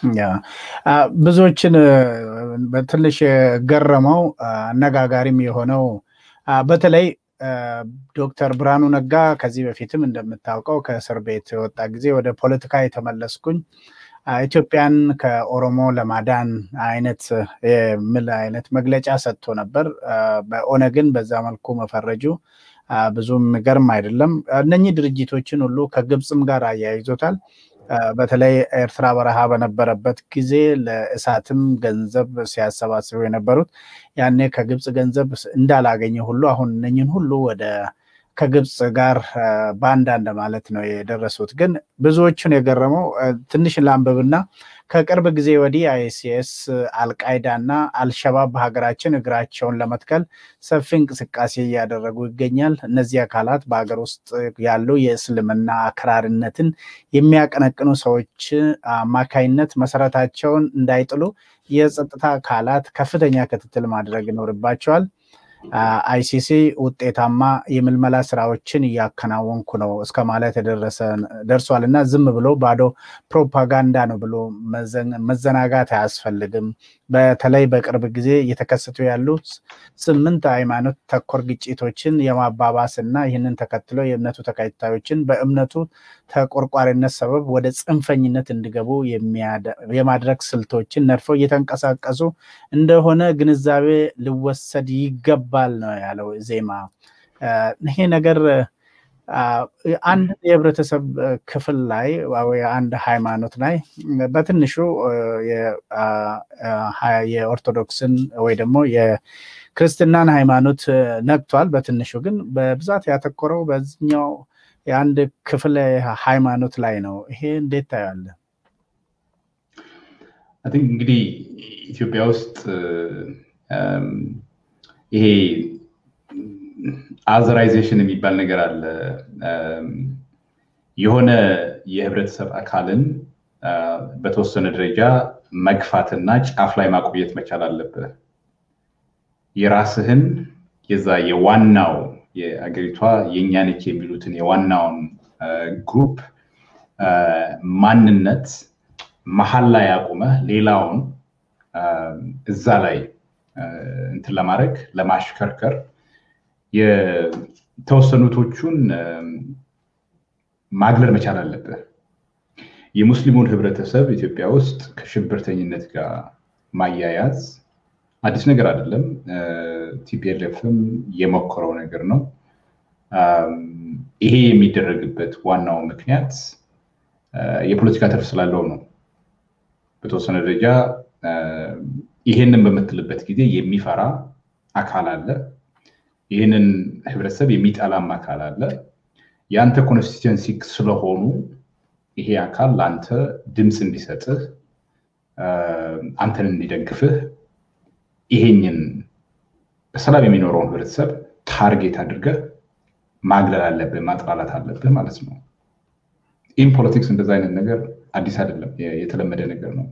ብዙዎችን በትንሽ ገረመው አነጋጋሪም የሆነው በተለይ ዶክተር ብርሃኑ ነጋ ከዚህ በፊትም እንደምታውቀው ከእስር ቤት የወጣ ጊዜ ወደ ፖለቲካ የተመለስኩኝ ኢትዮጵያን ከኦሮሞ ለማዳን አይነት የሚል አይነት መግለጫ ሰጥቶ ነበር። በኦነግን በዛ መልኩ መፈረጁ ብዙም የሚገርም አይደለም። እነኚህ ድርጅቶችን ሁሉ ከግብፅም ጋር አያይዞታል። በተለይ ኤርትራ በረሃ በነበረበት ጊዜ ለእሳትም ገንዘብ ሲያሰባስቡ የነበሩት ያኔ ከግብፅ ገንዘብ እንዳላገኘ ሁሉ አሁን እነኝን ሁሉ ወደ ከግብፅ ጋር በአንዳንድ ማለት ነው የደረሱት። ግን ብዙዎቹን የገረመው ትንሽ ላንብብና ከቅርብ ጊዜ ወዲህ አይሲኤስ፣ አልቃይዳ እና አልሸባብ በሀገራችን እግራቸውን ለመትከል ሰፊ እንቅስቃሴ እያደረጉ ይገኛል። እነዚህ አካላት በሀገር ውስጥ ያሉ የእስልምና አክራሪነትን የሚያቀነቅኑ ሰዎች አማካይነት መሰረታቸውን እንዳይጥሉ የጸጥታ አካላት ከፍተኛ ክትትል ማድረግ ይኖርባቸዋል። አይሲሲ ውጤታማ የምልመላ ስራዎችን እያከናወንኩ ነው እስከ ማለት ደርሷል እና ዝም ብሎ ባዶ ፕሮፓጋንዳ ነው ብሎ መዘናጋት አያስፈልግም። በተለይ በቅርብ ጊዜ እየተከሰቱ ያሉ ስምንት ሃይማኖት ተኮር ግጭቶችን የማባባስ እና ይህንን ተከትሎ የእምነቱ ተከታዮችን በእምነቱ ተቆርቋሪነት ሰበብ ወደ ጽንፈኝነት እንዲገቡ የማድረግ ስልቶችን ነድፈው እየተንቀሳቀሱ እንደሆነ ግንዛቤ ሊወሰድ ይገባል ነው ያለው ዜማ። ይሄ ነገር አንድ የህብረተሰብ ክፍል ላይ ወይ አንድ ሃይማኖት ላይ በትንሹ የኦርቶዶክስን ወይ ደግሞ የክርስትናን ሃይማኖት ነግቷል። በትንሹ ግን በብዛት ያተኮረው በዚኛው የአንድ ክፍል ሃይማኖት ላይ ነው። ይሄ እንዴት ታያለህ? እንግዲህ ኢትዮጵያ ውስጥ ይሄ አዘራይዜሽን የሚባል ነገር አለ። የሆነ የህብረተሰብ አካልን በተወሰነ ደረጃ መግፋትና ጫፍ ላይ ማቆየት መቻል አለብህ። የራስህን የዛ የዋናው የአገሪቷ የእኛ ነች የሚሉትን የዋናውን ግሩፕ ማንነት መሀል ላይ አቁመህ ሌላውን እዛ ላይ እንትን ለማድረግ ለማሽከርከር የተወሰኑቶቹን ማግለል መቻል አለብህ። የሙስሊሙን ህብረተሰብ ኢትዮጵያ ውስጥ ከሽብርተኝነት ጋር ማያያዝ አዲስ ነገር አይደለም። ቲፒኤልኤፍም የሞከረው ነገር ነው። ይሄ የሚደረግበት ዋናው ምክንያት የፖለቲካ ትርፍ ስላለው ነው። በተወሰነ ደረጃ ይሄንን በምትልበት ጊዜ የሚፈራ አካል አለ። ይህንን ህብረተሰብ የሚጠላም አካል አለ። የአንተ ኮንስቲትንሲ ስለሆኑ ይሄ አካል ለአንተ ድምፅ እንዲሰጥህ አንተን እንዲደግፍህ ይሄኝን በሰላም የሚኖረውን ህብረተሰብ ታርጌት አድርገህ ማግለል አለብህ፣ ማጥላላት አለብህ ማለት ነው። ኢን ፖለቲክስ እንደዛ አይነት ነገር አዲስ አይደለም፣ የተለመደ ነገር ነው።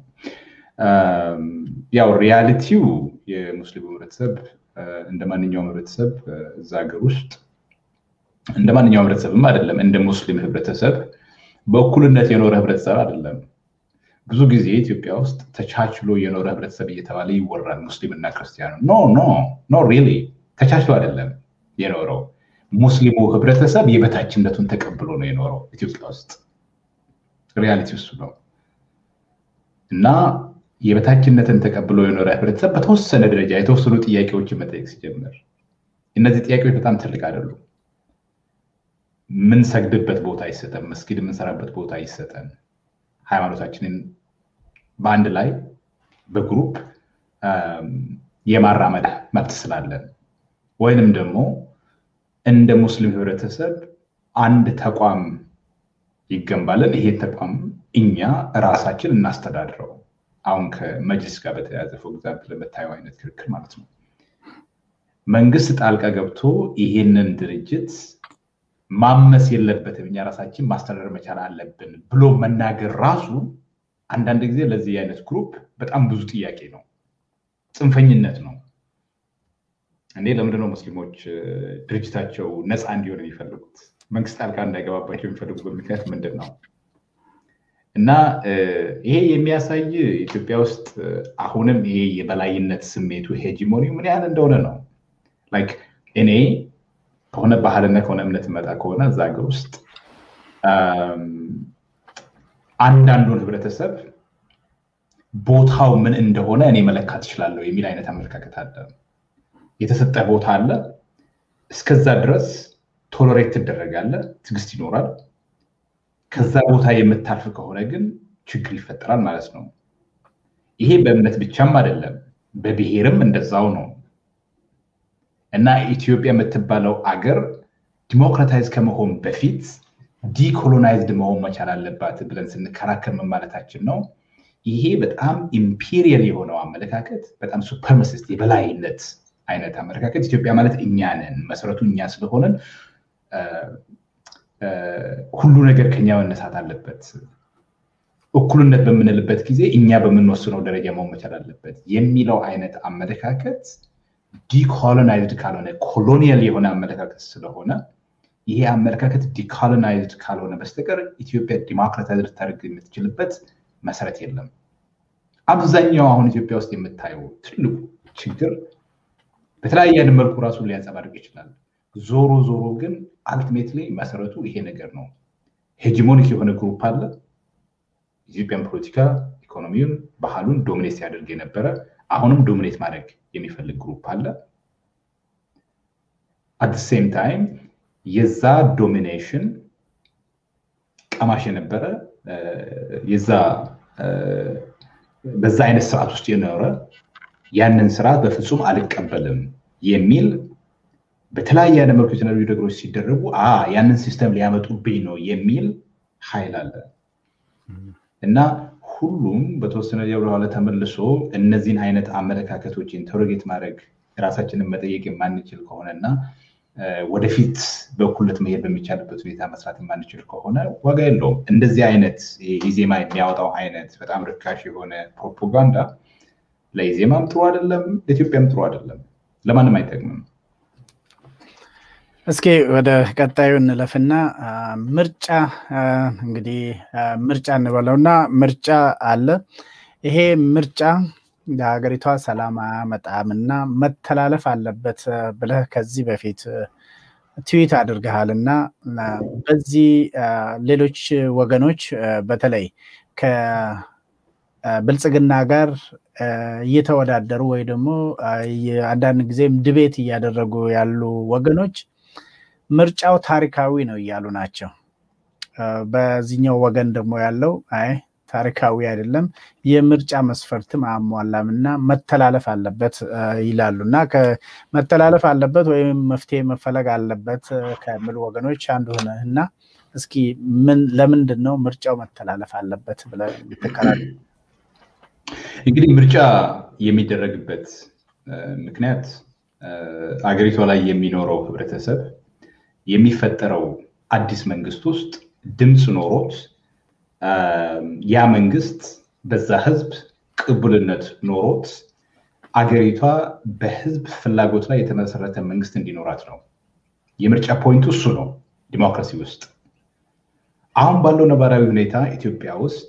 ያው ሪያሊቲው የሙስሊሙ ህብረተሰብ እንደ ማንኛውም ህብረተሰብ እዛ ሀገር ውስጥ እንደ ማንኛውም ህብረተሰብም አይደለም፣ እንደ ሙስሊም ህብረተሰብ በእኩልነት የኖረ ህብረተሰብ አይደለም። ብዙ ጊዜ ኢትዮጵያ ውስጥ ተቻችሎ የኖረ ህብረተሰብ እየተባለ ይወራል። ሙስሊም እና ክርስቲያኑ ኖ ኖ ኖ ሪሊ ተቻችሎ አይደለም የኖረው። ሙስሊሙ ህብረተሰብ የበታችነቱን ተቀብሎ ነው የኖረው። ኢትዮጵያ ውስጥ ሪያሊቲ እሱ ነው እና የበታችነትን ተቀብሎ የኖረ ህብረተሰብ በተወሰነ ደረጃ የተወሰኑ ጥያቄዎችን መጠየቅ ሲጀምር እነዚህ ጥያቄዎች በጣም ትልቅ አይደሉም። የምንሰግድበት ቦታ ይሰጠን፣ መስጊድ የምንሰራበት ቦታ ይሰጠን፣ ሃይማኖታችንን በአንድ ላይ በግሩፕ የማራመድ መብት ስላለን ወይንም ደግሞ እንደ ሙስሊም ህብረተሰብ አንድ ተቋም ይገንባለን። ይሄ ተቋም እኛ ራሳችን እናስተዳድረው። አሁን ከመጅሊስ ጋር በተያያዘ ፎር ኤግዛምፕል የምታየው አይነት ክርክር ማለት ነው። መንግስት ጣልቃ ገብቶ ይሄንን ድርጅት ማመስ የለበትም እኛ ራሳችን ማስተዳደር መቻል አለብን ብሎ መናገር ራሱ አንዳንድ ጊዜ ለዚህ አይነት ግሩፕ በጣም ብዙ ጥያቄ ነው፣ ጽንፈኝነት ነው። እኔ ለምንድነው ሙስሊሞች ድርጅታቸው ነፃ እንዲሆን የሚፈልጉት? መንግስት ጣልቃ እንዳይገባባቸው የሚፈልጉበት ምክንያት ምንድን ነው? እና ይሄ የሚያሳይ ኢትዮጵያ ውስጥ አሁንም ይሄ የበላይነት ስሜቱ ሄጂሞኒ ምን ያህል እንደሆነ ነው። ላይክ እኔ ከሆነ ባህልና ከሆነ እምነት መጣ ከሆነ እዛ ሀገር ውስጥ አንዳንዱን ህብረተሰብ ቦታው ምን እንደሆነ እኔ መለካት እችላለሁ የሚል አይነት አመለካከት አለ። የተሰጠ ቦታ አለ። እስከዛ ድረስ ቶሎሬት ትደረጋለህ፣ ትዕግስት ይኖራል። ከዛ ቦታ የምታልፍ ከሆነ ግን ችግር ይፈጠራል ማለት ነው። ይሄ በእምነት ብቻም አይደለም፣ በብሔርም እንደዛው ነው። እና ኢትዮጵያ የምትባለው አገር ዲሞክራታይዝ ከመሆን በፊት ዲኮሎናይዝድ መሆን መቻል አለባት ብለን ስንከራከር ምን ማለታችን ነው? ይሄ በጣም ኢምፔሪየል የሆነው አመለካከት በጣም ሱፐርማሲስት የበላይነት አይነት አመለካከት ኢትዮጵያ ማለት እኛ ነን፣ መሰረቱ እኛ ስለሆነን ሁሉ ነገር ከኛ መነሳት አለበት። እኩልነት በምንልበት ጊዜ እኛ በምንወስነው ደረጃ መሆን መቻል አለበት የሚለው አይነት አመለካከት ዲኮሎናይዝድ ካልሆነ ኮሎኒያል የሆነ አመለካከት ስለሆነ ይሄ አመለካከት ዲኮሎናይዝድ ካልሆነ በስተቀር ኢትዮጵያ ዲሞክራታይዝድ ልታደርግ የምትችልበት መሰረት የለም። አብዛኛው አሁን ኢትዮጵያ ውስጥ የምታየው ትልቁ ችግር በተለያየ መልኩ ራሱን ሊያንጸባርቅ ይችላል። ዞሮ ዞሮ ግን አልቲሜትሊ መሰረቱ ይሄ ነገር ነው። ሄጂሞኒክ የሆነ ግሩፕ አለ። ኢትዮጵያን ፖለቲካ፣ ኢኮኖሚውን፣ ባህሉን ዶሚኔት ሲያደርግ የነበረ አሁንም ዶሚኔት ማድረግ የሚፈልግ ግሩፕ አለ። አት ሴም ታይም የዛ ዶሚኔሽን ቀማሽ የነበረ የዛ በዛ አይነት ስርዓት ውስጥ የኖረ ያንን ስርዓት በፍጹም አልቀበልም የሚል በተለያየ አይነት መልኩ የተለያዩ ነገሮች ሲደረጉ ያንን ሲስተም ሊያመጡብኝ ነው የሚል ኃይል አለ እና ሁሉም በተወሰነ ወደኋላ ተመልሶ እነዚህን አይነት አመለካከቶች ኢንተሮጌት ማድረግ ራሳችንን መጠየቅ የማንችል ከሆነ እና ወደፊት በእኩልነት መሄድ በሚቻልበት ሁኔታ መስራት የማንችል ከሆነ ዋጋ የለውም። እንደዚህ አይነት ኢዜማ የሚያወጣው አይነት በጣም ርካሽ የሆነ ፕሮፓጋንዳ ለኢዜማም ጥሩ አይደለም፣ ለኢትዮጵያም ጥሩ አይደለም፣ ለማንም አይጠቅምም። እስኪ ወደ ቀጣዩ እንለፍና ምርጫ እንግዲህ ምርጫ እንበለውና ምርጫ አለ። ይሄ ምርጫ ለሀገሪቷ ሰላም አያመጣም እና መተላለፍ አለበት ብለህ ከዚህ በፊት ትዊት አድርገሃል እና በዚህ ሌሎች ወገኖች በተለይ ከብልጽግና ጋር እየተወዳደሩ ወይ ደግሞ አንዳንድ ጊዜም ድቤት እያደረጉ ያሉ ወገኖች ምርጫው ታሪካዊ ነው እያሉ ናቸው። በዚህኛው ወገን ደግሞ ያለው አይ ታሪካዊ አይደለም፣ የምርጫ መስፈርትም አያሟላም እና መተላለፍ አለበት ይላሉ እና መተላለፍ አለበት ወይም መፍትሄ መፈለግ አለበት ከሚሉ ወገኖች አንዱ ሆነህ እና እስኪ ምን ለምንድን ነው ምርጫው መተላለፍ አለበት ብለህ የምትከራከር? እንግዲህ ምርጫ የሚደረግበት ምክንያት አገሪቷ ላይ የሚኖረው ህብረተሰብ የሚፈጠረው አዲስ መንግስት ውስጥ ድምፅ ኖሮት ያ መንግስት በዛ ህዝብ ቅቡልነት ኖሮት አገሪቷ በህዝብ ፍላጎት ላይ የተመሰረተ መንግስት እንዲኖራት ነው። የምርጫ ፖይንቱ እሱ ነው። ዲሞክራሲ ውስጥ አሁን ባለው ነባራዊ ሁኔታ ኢትዮጵያ ውስጥ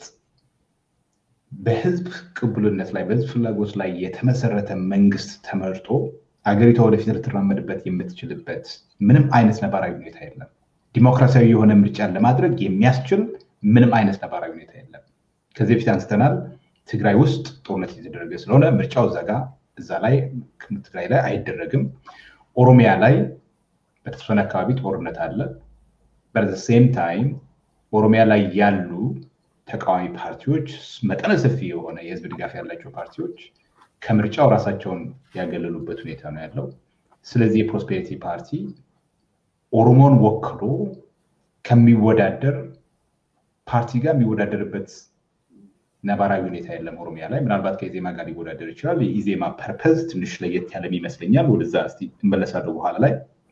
በህዝብ ቅቡልነት ላይ በህዝብ ፍላጎት ላይ የተመሰረተ መንግስት ተመርጦ አገሪቷ ወደፊት ልትራመድበት የምትችልበት ምንም አይነት ነባራዊ ሁኔታ የለም። ዲሞክራሲያዊ የሆነ ምርጫን ለማድረግ የሚያስችል ምንም አይነት ነባራዊ ሁኔታ የለም። ከዚህ በፊት አንስተናል። ትግራይ ውስጥ ጦርነት እየተደረገ ስለሆነ ምርጫው እዛ ጋ እዛ ላይ ትግራይ ላይ አይደረግም። ኦሮሚያ ላይ በተወሰነ አካባቢ ጦርነት አለ። በሴም ታይም ኦሮሚያ ላይ ያሉ ተቃዋሚ ፓርቲዎች መጠነ ሰፊ የሆነ የህዝብ ድጋፍ ያላቸው ፓርቲዎች ከምርጫው ራሳቸውን ያገለሉበት ሁኔታ ነው ያለው። ስለዚህ የፕሮስፔሪቲ ፓርቲ ኦሮሞን ወክሎ ከሚወዳደር ፓርቲ ጋር የሚወዳደርበት ነባራዊ ሁኔታ የለም ኦሮሚያ ላይ። ምናልባት ከኢዜማ ጋር ሊወዳደር ይችላል። የኢዜማ ፐርፐዝ ትንሽ ለየት ያለም ይመስለኛል። ወደዛ እስኪ እመለሳለሁ በኋላ ላይ።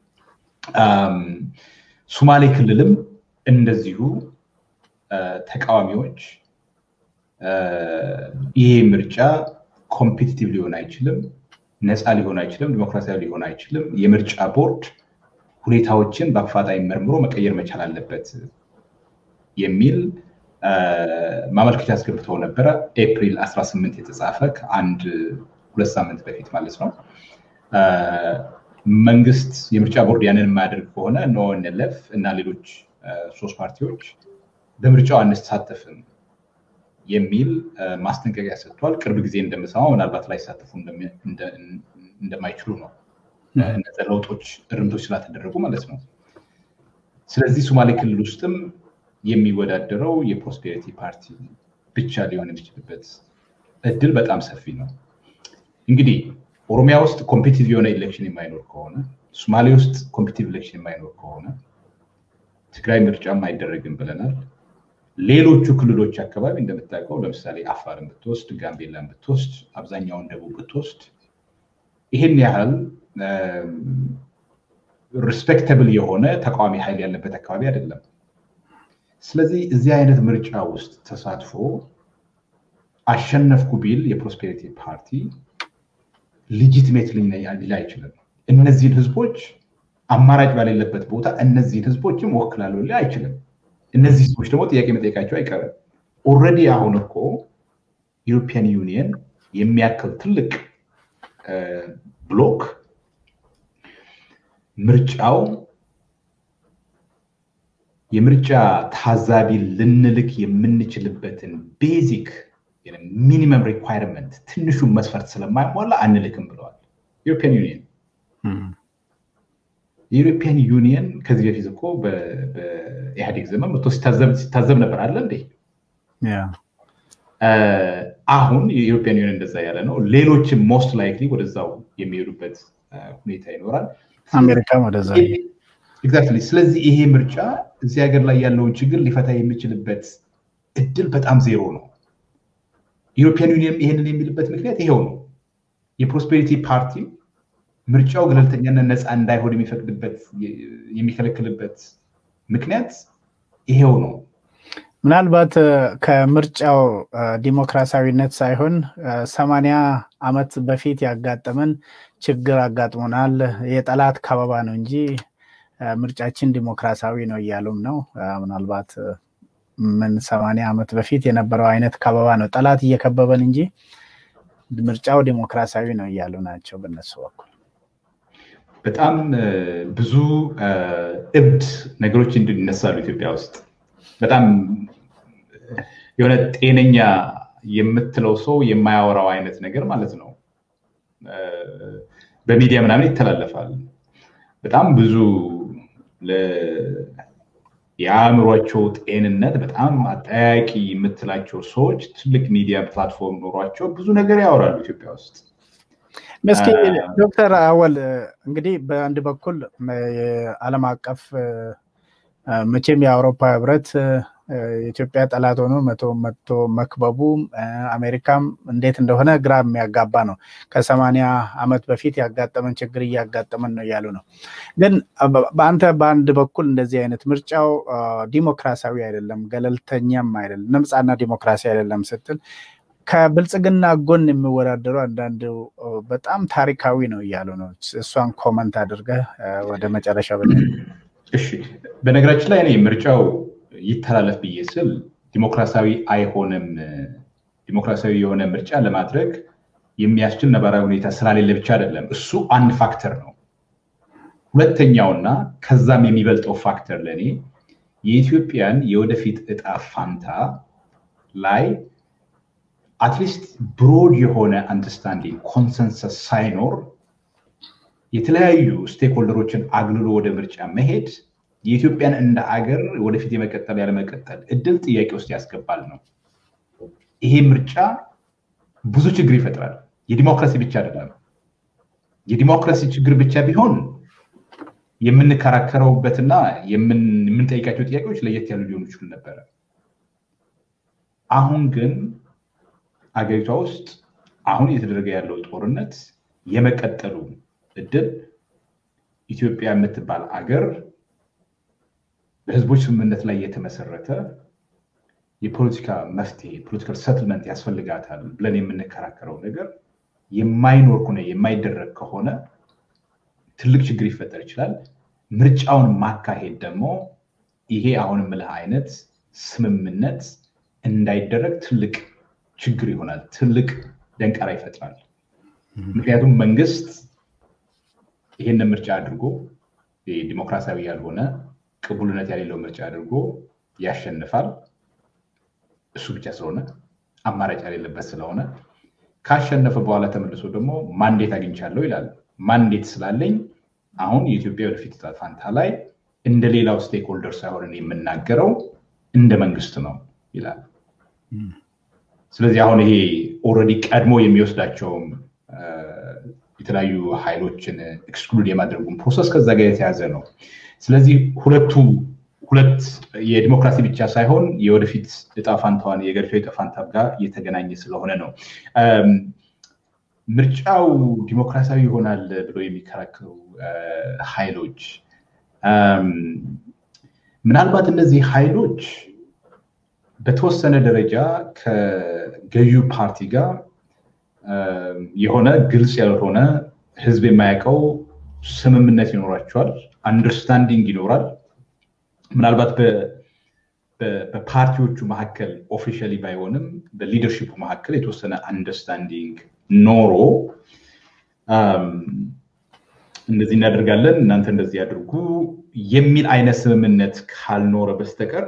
ሱማሌ ክልልም እንደዚሁ ተቃዋሚዎች ይሄ ምርጫ ኮምፒቲቲቭ ሊሆን አይችልም፣ ነፃ ሊሆን አይችልም፣ ዲሞክራሲያዊ ሊሆን አይችልም። የምርጫ ቦርድ ሁኔታዎችን በአፋጣኝ መርምሮ መቀየር መቻል አለበት የሚል ማመልከቻ አስገብተው ነበረ። ኤፕሪል 18 የተጻፈ ከአንድ ሁለት ሳምንት በፊት ማለት ነው። መንግስት የምርጫ ቦርድ ያንን የማያደርግ ከሆነ ኖንለፍ እና ሌሎች ሶስት ፓርቲዎች በምርጫው አንሳተፍም የሚል ማስጠንቀቂያ ሰጥቷል። ቅርብ ጊዜ እንደምሰማው ምናልባት ላይሳተፉ እንደማይችሉ ነው። እነዚ ለውጦች እርምቶች ስላተደረጉ ማለት ነው። ስለዚህ ሶማሌ ክልል ውስጥም የሚወዳደረው የፕሮስፔሪቲ ፓርቲ ብቻ ሊሆን የሚችልበት እድል በጣም ሰፊ ነው። እንግዲህ ኦሮሚያ ውስጥ ኮምፒቲቭ የሆነ ኢሌክሽን የማይኖር ከሆነ፣ ሶማሌ ውስጥ ኮምፒቲቭ ኢሌክሽን የማይኖር ከሆነ ትግራይ ምርጫም አይደረግም ብለናል። ሌሎቹ ክልሎች አካባቢ እንደምታውቀው ለምሳሌ አፋርን ብትወስድ፣ ጋምቤላን ብትወስድ፣ አብዛኛውን ደቡብ ብትወስድ ይህን ያህል ሪስፔክተብል የሆነ ተቃዋሚ ኃይል ያለበት አካባቢ አይደለም። ስለዚህ እዚህ አይነት ምርጫ ውስጥ ተሳትፎ አሸነፍኩ ቢል የፕሮስፔሪቲ ፓርቲ ሊጂትሜት ሊል አይችልም። እነዚህን ህዝቦች አማራጭ ባሌለበት ቦታ እነዚህን ህዝቦችም ወክላለሁ ሊል አይችልም። እነዚህ ህዝቦች ደግሞ ጥያቄ መጠየቃቸው አይቀርም። ኦልሬዲ አሁን እኮ ዩሮፒያን ዩኒየን የሚያክል ትልቅ ብሎክ ምርጫው የምርጫ ታዛቢ ልንልክ የምንችልበትን ቤዚክ ሚኒመም ሪኳይርመንት ትንሹን መስፈርት ስለማይሟላ አንልክም ብለዋል። ዩሮፒያን ዩኒየን የዩሮፒያን ዩኒየን ከዚህ በፊት እኮ በኢህአዴግ ዘመን መቶ ሲታዘብ ነበር አለ እንዴ? አሁን የዩሮፒያን ዩኒየን እንደዛ ያለ ነው። ሌሎችም ሞስት ላይክሊ ወደዛው የሚሄዱበት ሁኔታ ይኖራል። አሜሪካም ወደዛ ኤግዛክትሊ። ስለዚህ ይሄ ምርጫ እዚህ ሀገር ላይ ያለውን ችግር ሊፈታ የሚችልበት እድል በጣም ዜሮ ነው። ዩሮፒያን ዩኒየን ይሄንን የሚልበት ምክንያት ይሄው ነው። የፕሮስፔሪቲ ፓርቲ ምርጫው ገለልተኛና ነፃ እንዳይሆን የሚፈቅድበት የሚከለክልበት ምክንያት ይሄው ነው። ምናልባት ከምርጫው ዲሞክራሲያዊነት ሳይሆን ሰማንያ ዓመት በፊት ያጋጠመን ችግር አጋጥሞናል፣ የጠላት ከበባ ነው እንጂ ምርጫችን ዲሞክራሲያዊ ነው እያሉም ነው። ምናልባት ምን ሰማንያ ዓመት በፊት የነበረው አይነት ከበባ ነው፣ ጠላት እየከበበን እንጂ ምርጫው ዲሞክራሲያዊ ነው እያሉ ናቸው በነሱ በኩል። በጣም ብዙ እብድ ነገሮች እንዲነሳሉ ኢትዮጵያ ውስጥ በጣም የሆነ ጤነኛ የምትለው ሰው የማያወራው አይነት ነገር ማለት ነው። በሚዲያ ምናምን ይተላለፋል። በጣም ብዙ የአእምሯቸው ጤንነት በጣም አጠያቂ የምትላቸው ሰዎች ትልቅ ሚዲያ ፕላትፎርም ኖሯቸው ብዙ ነገር ያወራሉ ኢትዮጵያ ውስጥ። እስኪ ዶክተር አወል እንግዲህ በአንድ በኩል የዓለም አቀፍ መቼም የአውሮፓ ህብረት የኢትዮጵያ ጠላት ሆኖ መቶ መቶ መክበቡ አሜሪካም እንዴት እንደሆነ ግራ የሚያጋባ ነው። ከሰማንያ ዓመት በፊት ያጋጠመን ችግር እያጋጠመን ነው እያሉ ነው። ግን በአንተ በአንድ በኩል እንደዚህ አይነት ምርጫው ዲሞክራሲያዊ አይደለም፣ ገለልተኛም አይደለም፣ ነፃና ዲሞክራሲ አይደለም ስትል ከብልጽግና ጎን የሚወዳደሩ አንዳንድ በጣም ታሪካዊ ነው እያሉ ነው። እሷን ኮመንት አድርገህ ወደ መጨረሻ እሺ በነገራችን ላይ እኔ ምርጫው ይተላለፍ ብዬ ስል ዲሞክራሲያዊ አይሆንም፣ ዲሞክራሲያዊ የሆነ ምርጫ ለማድረግ የሚያስችል ነባራዊ ሁኔታ ስላሌለ ብቻ አይደለም። እሱ አንድ ፋክተር ነው። ሁለተኛውና ከዛም የሚበልጠው ፋክተር ለእኔ የኢትዮጵያን የወደፊት እጣ ፋንታ ላይ አትሊስት ብሮድ የሆነ አንደርስታንዲንግ ኮንሰንሰስ ሳይኖር የተለያዩ ስቴክሆልደሮችን አግልሎ ወደ ምርጫ መሄድ የኢትዮጵያን እንደ አገር ወደፊት የመቀጠል ያለመቀጠል እድል ጥያቄ ውስጥ ያስገባል ነው። ይሄ ምርጫ ብዙ ችግር ይፈጥራል። የዲሞክራሲ ብቻ አይደለም። የዲሞክራሲ ችግር ብቻ ቢሆን የምንከራከረውበትና የምንጠይቃቸው ጥያቄዎች ለየት ያሉ ሊሆኑ ይችሉ ነበረ። አሁን ግን አገሪቷ ውስጥ አሁን እየተደረገ ያለው ጦርነት የመቀጠሉ እድል ኢትዮጵያ የምትባል አገር በህዝቦች ስምምነት ላይ የተመሰረተ የፖለቲካ መፍትሄ ፖለቲካል ሰትልመንት ያስፈልጋታል ብለን የምንከራከረው ነገር የማይኖር ከሆነ የማይደረግ ከሆነ ትልቅ ችግር ይፈጠር ይችላል። ምርጫውን ማካሄድ ደግሞ ይሄ አሁን የምልህ አይነት ስምምነት እንዳይደረግ ትልቅ ችግር ይሆናል፣ ትልቅ ደንቀራ ይፈጥራል። ምክንያቱም መንግስት ይህንን ምርጫ አድርጎ ዲሞክራሲያዊ ያልሆነ ቅቡልነት ያሌለው ምርጫ አድርጎ ያሸንፋል። እሱ ብቻ ስለሆነ አማራጭ የሌለበት ስለሆነ ካሸነፈ በኋላ ተመልሶ ደግሞ ማንዴት አግኝቻለሁ ይላል። ማንዴት ስላለኝ አሁን የኢትዮጵያ ወደፊት ዕጣ ፈንታ ላይ እንደ ሌላው ስቴክሆልደር ሳይሆን የምናገረው እንደ መንግስት ነው ይላል። ስለዚህ አሁን ይሄ ኦልሬዲ ቀድሞ የሚወስዳቸውም የተለያዩ ኃይሎችን ኤክስክሉድ የማድረጉን ፕሮሰስ ከዛ ጋር የተያዘ ነው። ስለዚህ ሁለቱ ሁለት የዲሞክራሲ ብቻ ሳይሆን የወደፊት እጣ ፋንታዋን የገሪቷ እጣ ፋንታ ጋር እየተገናኘ ስለሆነ ነው። ምርጫው ዲሞክራሲያዊ ይሆናል ብለው የሚከራከሩ ኃይሎች ምናልባት እነዚህ ኃይሎች በተወሰነ ደረጃ ከገዢው ፓርቲ ጋር የሆነ ግልጽ ያልሆነ ህዝብ የማያውቀው ስምምነት ይኖራቸዋል፣ አንደርስታንዲንግ ይኖራል። ምናልባት በፓርቲዎቹ መካከል ኦፊሻሊ ባይሆንም በሊደርሽፑ መካከል የተወሰነ አንደርስታንዲንግ ኖሮ እንደዚህ እናደርጋለን እናንተ እንደዚህ ያድርጉ የሚል አይነት ስምምነት ካልኖረ በስተቀር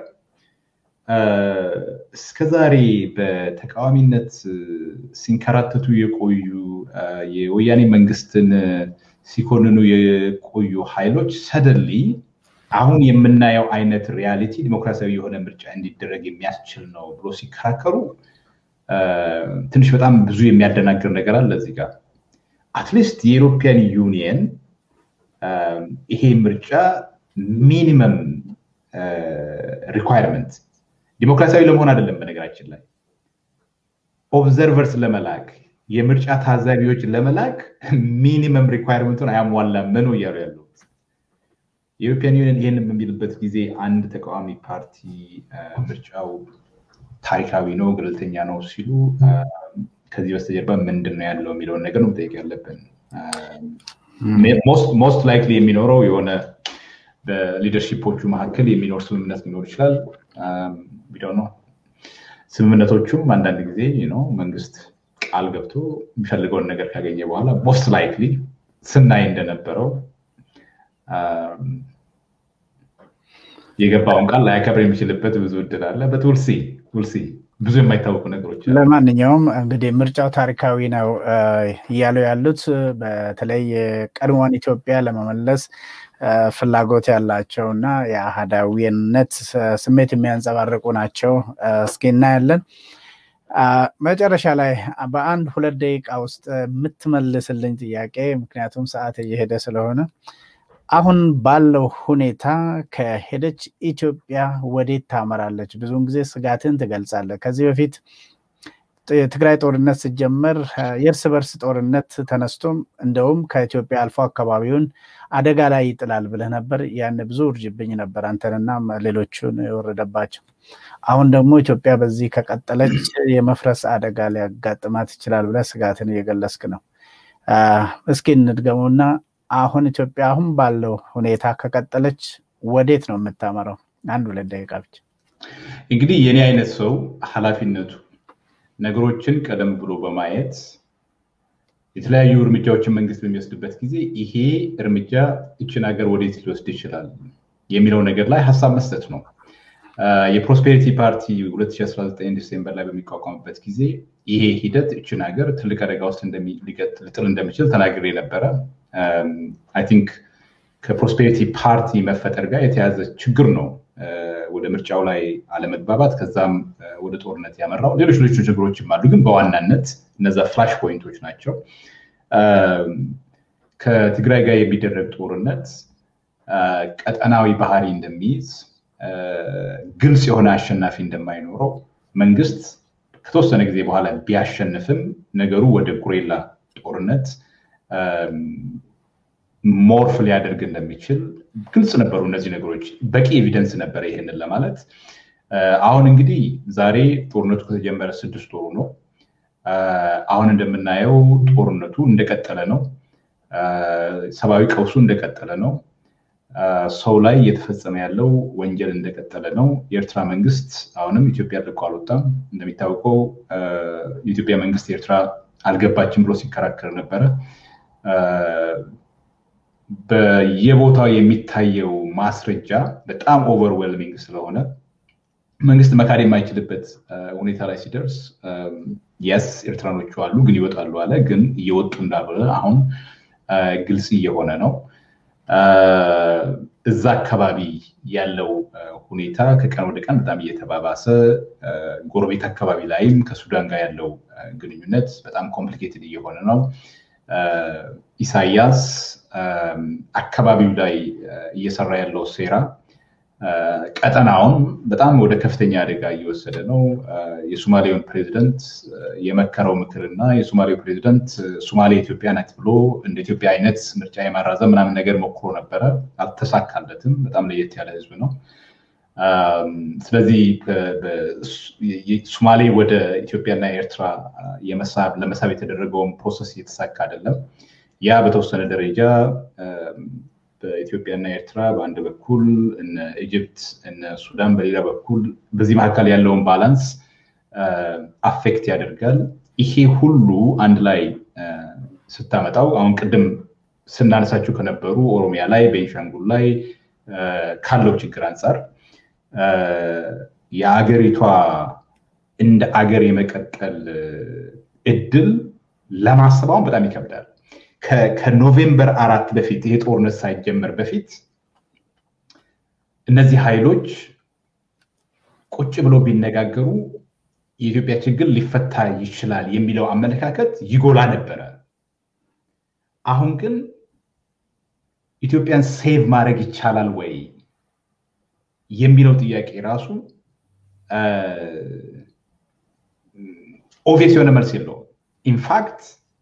እስከዛሬ በተቃዋሚነት ሲንከራተቱ የቆዩ የወያኔ መንግስትን ሲኮንኑ የቆዩ ኃይሎች ሰደሊ አሁን የምናየው አይነት ሪያሊቲ ዲሞክራሲያዊ የሆነ ምርጫ እንዲደረግ የሚያስችል ነው ብሎ ሲከራከሩ ትንሽ በጣም ብዙ የሚያደናግር ነገር አለ እዚህ ጋር። አትሊስት የኢሮፒያን ዩኒየን ይሄ ምርጫ ሚኒመም ሪኳየርመንት ዲሞክራሲያዊ ለመሆን አይደለም። በነገራችን ላይ ኦብዘርቨርስ ለመላክ የምርጫ ታዛቢዎች ለመላክ ሚኒመም ሪኳየርመንቱን አያሟላም ነው እያሉ ያሉት። የኢሮፒያን ዩኒየን ይህን በሚልበት ጊዜ አንድ ተቃዋሚ ፓርቲ ምርጫው ታሪካዊ ነው፣ ገለልተኛ ነው ሲሉ ከዚህ በስተጀርባ ምንድን ነው ያለው የሚለውን ነገር ነው መጠየቅ ያለብን። ሞስት ላይክሊ የሚኖረው የሆነ በሊደርሺፖቹ መካከል የሚኖር ስምምነት ሊኖር ይችላል። ቢደው ነው ስምምነቶቹም አንዳንድ ጊዜ ነው መንግስት ቃል ገብቶ የሚፈልገውን ነገር ካገኘ በኋላ ሞስት ላይክሊ ስናይ እንደነበረው የገባውን ቃል ላያከብር የሚችልበት ብዙ እድል አለ። በትውልሲ ውልሲ ብዙ የማይታወቁ ነገሮች ለማንኛውም እንግዲህ ምርጫው ታሪካዊ ነው እያሉ ያሉት በተለይ ቀድሞዋን ኢትዮጵያ ለመመለስ ፍላጎት ያላቸው እና የአህዳዊነት ስሜት የሚያንጸባርቁ ናቸው። እስኪ እናያለን። መጨረሻ ላይ በአንድ ሁለት ደቂቃ ውስጥ የምትመልስልኝ ጥያቄ ምክንያቱም ሰዓት እየሄደ ስለሆነ አሁን ባለው ሁኔታ ከሄደች ኢትዮጵያ ወዴት ታመራለች? ብዙውን ጊዜ ስጋትን ትገልጻለህ። ከዚህ በፊት የትግራይ ጦርነት ሲጀመር የእርስ በርስ ጦርነት ተነስቶም እንደውም ከኢትዮጵያ አልፎ አካባቢውን አደጋ ላይ ይጥላል ብለህ ነበር። ያን ብዙ ውርጅብኝ ነበር አንተንና ሌሎቹን የወረደባቸው። አሁን ደግሞ ኢትዮጵያ በዚህ ከቀጠለች የመፍረስ አደጋ ሊያጋጥማት ይችላል ብለህ ስጋትን እየገለጽክ ነው። እስኪ እንድገመውና አሁን ኢትዮጵያ አሁን ባለው ሁኔታ ከቀጠለች ወዴት ነው የምታመራው? አንድ ሁለት ደቂቃ ብቻ። እንግዲህ የኔ አይነት ሰው ኃላፊነቱ ነገሮችን ቀደም ብሎ በማየት የተለያዩ እርምጃዎችን መንግስት በሚወስድበት ጊዜ ይሄ እርምጃ ይችን ሀገር ወዴት ሊወስድ ይችላል የሚለው ነገር ላይ ሀሳብ መስጠት ነው። የፕሮስፔሪቲ ፓርቲ 2019 ዲሴምበር ላይ በሚቋቋምበት ጊዜ ይሄ ሂደት እችን ሀገር ትልቅ አደጋ ውስጥ ሊጥል እንደሚችል ተናግሬ ነበረ። አይ ቲንክ ከፕሮስፔሪቲ ፓርቲ መፈጠር ጋር የተያዘ ችግር ነው ወደ ምርጫው ላይ አለመግባባት፣ ከዛም ወደ ጦርነት ያመራው። ሌሎች ሌሎች ችግሮችም አሉ፣ ግን በዋናነት እነዛ ፍላሽ ፖይንቶች ናቸው። ከትግራይ ጋር የሚደረግ ጦርነት ቀጠናዊ ባህሪ እንደሚይዝ፣ ግልጽ የሆነ አሸናፊ እንደማይኖረው መንግስት ከተወሰነ ጊዜ በኋላ ቢያሸንፍም ነገሩ ወደ ጉሬላ ጦርነት ሞርፍ ሊያደርግ እንደሚችል ግልጽ ነበሩ። እነዚህ ነገሮች በቂ ኤቪደንስ ነበረ ይሄንን ለማለት። አሁን እንግዲህ ዛሬ ጦርነቱ ከተጀመረ ስድስት ወሩ ነው። አሁን እንደምናየው ጦርነቱ እንደቀጠለ ነው። ሰብአዊ ቀውሱ እንደቀጠለ ነው። ሰው ላይ እየተፈጸመ ያለው ወንጀል እንደቀጠለ ነው። የኤርትራ መንግስት አሁንም ኢትዮጵያ ለቆ አልወጣም። እንደሚታወቀው የኢትዮጵያ መንግስት ኤርትራ አልገባችም ብሎ ሲከራከር ነበረ። በየቦታው የሚታየው ማስረጃ በጣም ኦቨርዌልሚንግ ስለሆነ መንግስት መካድ የማይችልበት ሁኔታ ላይ ሲደርስ የስ ኤርትራኖቹ አሉ ግን ይወጣሉ አለ። ግን እየወጡ እንዳልሆነ አሁን ግልጽ እየሆነ ነው። እዛ አካባቢ ያለው ሁኔታ ከቀን ወደ ቀን በጣም እየተባባሰ ጎረቤት አካባቢ ላይም ከሱዳን ጋር ያለው ግንኙነት በጣም ኮምፕሊኬትድ እየሆነ ነው። ኢሳያስ አካባቢው ላይ እየሰራ ያለው ሴራ ቀጠናውን በጣም ወደ ከፍተኛ አደጋ እየወሰደ ነው። የሶማሌውን ፕሬዚደንት የመከረው ምክር እና የሶማሌው ፕሬዚደንት ሶማሌ ኢትዮጵያ ናት ብሎ እንደ ኢትዮጵያ አይነት ምርጫ የማራዘም ምናምን ነገር ሞክሮ ነበረ፣ አልተሳካለትም። በጣም ለየት ያለ ህዝብ ነው። ስለዚህ ሶማሌ ወደ ኢትዮጵያና ኤርትራ ለመሳብ የተደረገውን ፕሮሰስ እየተሳካ አይደለም። ያ በተወሰነ ደረጃ በኢትዮጵያና ኤርትራ በአንድ በኩል እነ ኢጅፕት እነ ሱዳን በሌላ በኩል በዚህ መካከል ያለውን ባላንስ አፌክት ያደርጋል። ይሄ ሁሉ አንድ ላይ ስታመጣው አሁን ቅድም ስናነሳቸው ከነበሩ ኦሮሚያ ላይ ቤንሻንጉል ላይ ካለው ችግር አንጻር የአገሪቷ እንደ አገር የመቀጠል እድል ለማሰብ አሁን በጣም ይከብዳል። ከኖቬምበር አራት በፊት ይሄ ጦርነት ሳይጀመር በፊት እነዚህ ኃይሎች ቁጭ ብለው ቢነጋገሩ የኢትዮጵያ ችግር ሊፈታ ይችላል የሚለው አመለካከት ይጎላ ነበረ። አሁን ግን ኢትዮጵያን ሴቭ ማድረግ ይቻላል ወይ የሚለው ጥያቄ ራሱ ኦቪየስ የሆነ መልስ የለውም። ኢንፋክት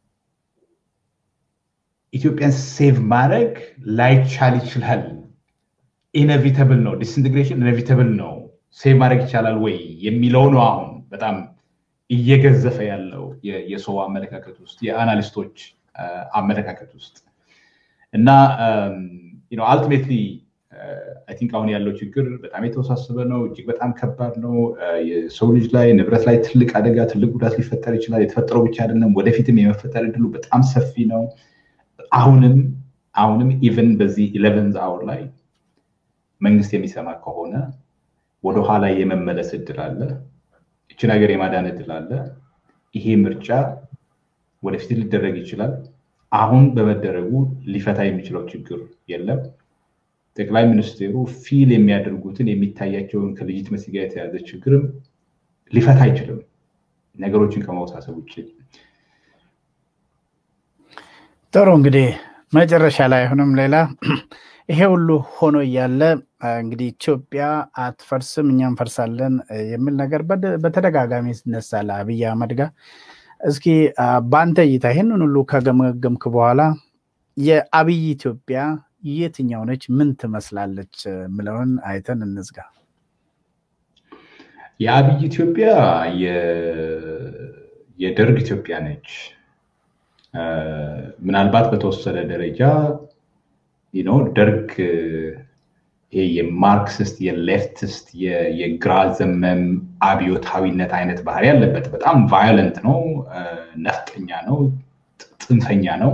ኢትዮጵያን ሴቭ ማድረግ ላይቻል ይችላል። ኢነቪተብል ነው። ዲስኢንቴግሬሽን ኢነቪተብል ነው። ሴቭ ማድረግ ይቻላል ወይ የሚለው ነው አሁን በጣም እየገዘፈ ያለው የሰው አመለካከት ውስጥ የአናሊስቶች አመለካከት ውስጥ እና አልቲሜትሊ አይ ቲንክ አሁን ያለው ችግር በጣም የተወሳሰበ ነው። እጅግ በጣም ከባድ ነው። የሰው ልጅ ላይ ንብረት ላይ ትልቅ አደጋ፣ ትልቅ ጉዳት ሊፈጠር ይችላል። የተፈጠረው ብቻ አይደለም፣ ወደፊትም የመፈጠር እድሉ በጣም ሰፊ ነው። አሁንም አሁንም ኢቨን በዚህ ኢሌቨንዝ አወር ላይ መንግስት የሚሰማ ከሆነ ወደኋላ የመመለስ እድል አለ። ይችን ሀገር የማዳን እድል አለ። ይሄ ምርጫ ወደፊት ሊደረግ ይችላል። አሁን በመደረጉ ሊፈታ የሚችለው ችግር የለም። ጠቅላይ ሚኒስትሩ ፊል የሚያደርጉትን የሚታያቸውን ከልጅትመሲ ጋር የተያዘ ችግርም ሊፈታ አይችልም፣ ነገሮችን ከማውሳሰብ ውጭ። ጥሩ እንግዲህ መጨረሻ ላይ አሁንም ሌላ ይሄ ሁሉ ሆኖ እያለ እንግዲህ ኢትዮጵያ አትፈርስም እኛ እንፈርሳለን የሚል ነገር በተደጋጋሚ ይነሳል አብይ አህመድ ጋር። እስኪ በአንተ እይታ ይህንን ሁሉ ከገመገምክ በኋላ የአብይ ኢትዮጵያ የትኛው ነች? ምን ትመስላለች? ምለውን አይተን እንዝጋ። የአብይ ኢትዮጵያ የደርግ ኢትዮጵያ ነች። ምናልባት በተወሰነ ደረጃ ደርግ የማርክሲስት የሌፍቲስት የግራ ዘመም አብዮታዊነት አይነት ባህሪ ያለበት በጣም ቫዮለንት ነው፣ ነፍጠኛ ነው፣ ጥንፈኛ ነው።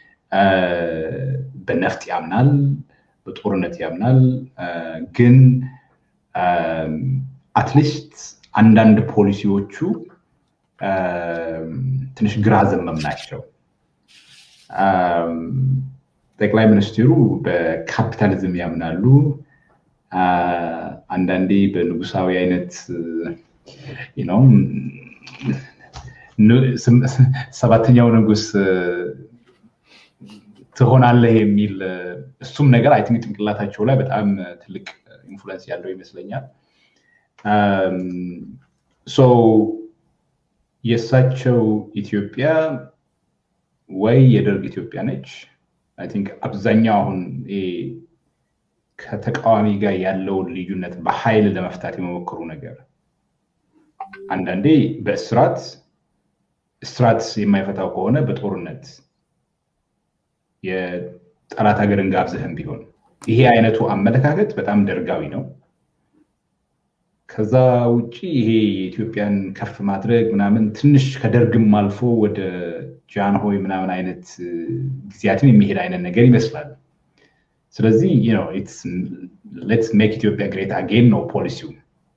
በነፍጥ ያምናል፣ በጦርነት ያምናል። ግን አትሊስት አንዳንድ ፖሊሲዎቹ ትንሽ ግራ ዘመም ናቸው። ጠቅላይ ሚኒስትሩ በካፒታሊዝም ያምናሉ። አንዳንዴ በንጉሳዊ አይነት ነው ሰባተኛው ንጉስ ትሆናለህ የሚል እሱም ነገር አይ ቲንክ ጭንቅላታቸው ላይ በጣም ትልቅ ኢንፍሉዌንስ ያለው ይመስለኛል። የእሳቸው ኢትዮጵያ ወይ የደርግ ኢትዮጵያ ነች። አይ ቲንክ አብዛኛው አሁን ከተቃዋሚ ጋር ያለውን ልዩነት በኃይል ለመፍታት የመሞከሩ ነገር አንዳንዴ በእስራት እስራት የማይፈታው ከሆነ በጦርነት የጠላት ሀገርን ጋብዘህም ቢሆን ይሄ አይነቱ አመለካከት በጣም ደርጋዊ ነው። ከዛ ውጭ ይሄ የኢትዮጵያን ከፍ ማድረግ ምናምን ትንሽ ከደርግም አልፎ ወደ ጃንሆይ ምናምን አይነት ጊዜያትን የሚሄድ አይነት ነገር ይመስላል። ስለዚህ ሌትስ ሜክ ኢትዮጵያ ግሬት አጌን ነው ፖሊሲው።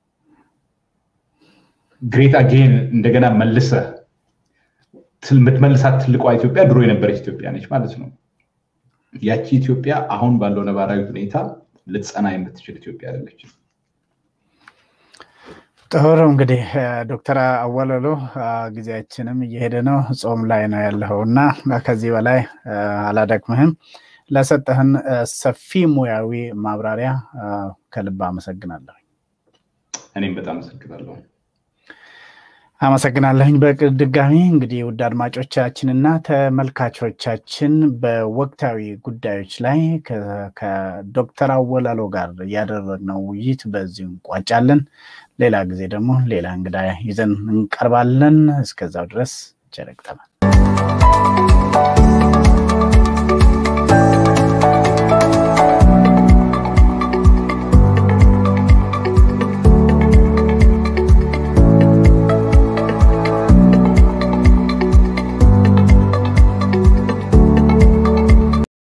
ግሬት አጌን እንደገና መልሰ የምትመልሳት ትልቋ ኢትዮጵያ ድሮ የነበረች ኢትዮጵያ ነች ማለት ነው። ያቺ ኢትዮጵያ አሁን ባለው ነባራዊ ሁኔታ ልትጸና የምትችል ኢትዮጵያ አይደለችም። ጥሩ እንግዲህ ዶክተር አወለሎ ጊዜያችንም እየሄደ ነው፣ ጾም ላይ ነው ያለው እና ከዚህ በላይ አላደክምህም። ለሰጠህን ሰፊ ሙያዊ ማብራሪያ ከልብ አመሰግናለሁ። እኔም በጣም አመሰግናለሁ። አመሰግናለሁኝ። በድጋሚ እንግዲህ ውድ አድማጮቻችንና ተመልካቾቻችን በወቅታዊ ጉዳዮች ላይ ከዶክተር አወላሎ ጋር ያደረግነው ውይይት በዚሁ እንቋጫለን። ሌላ ጊዜ ደግሞ ሌላ እንግዳ ይዘን እንቀርባለን። እስከዛው ድረስ ቸር ይግጠመን።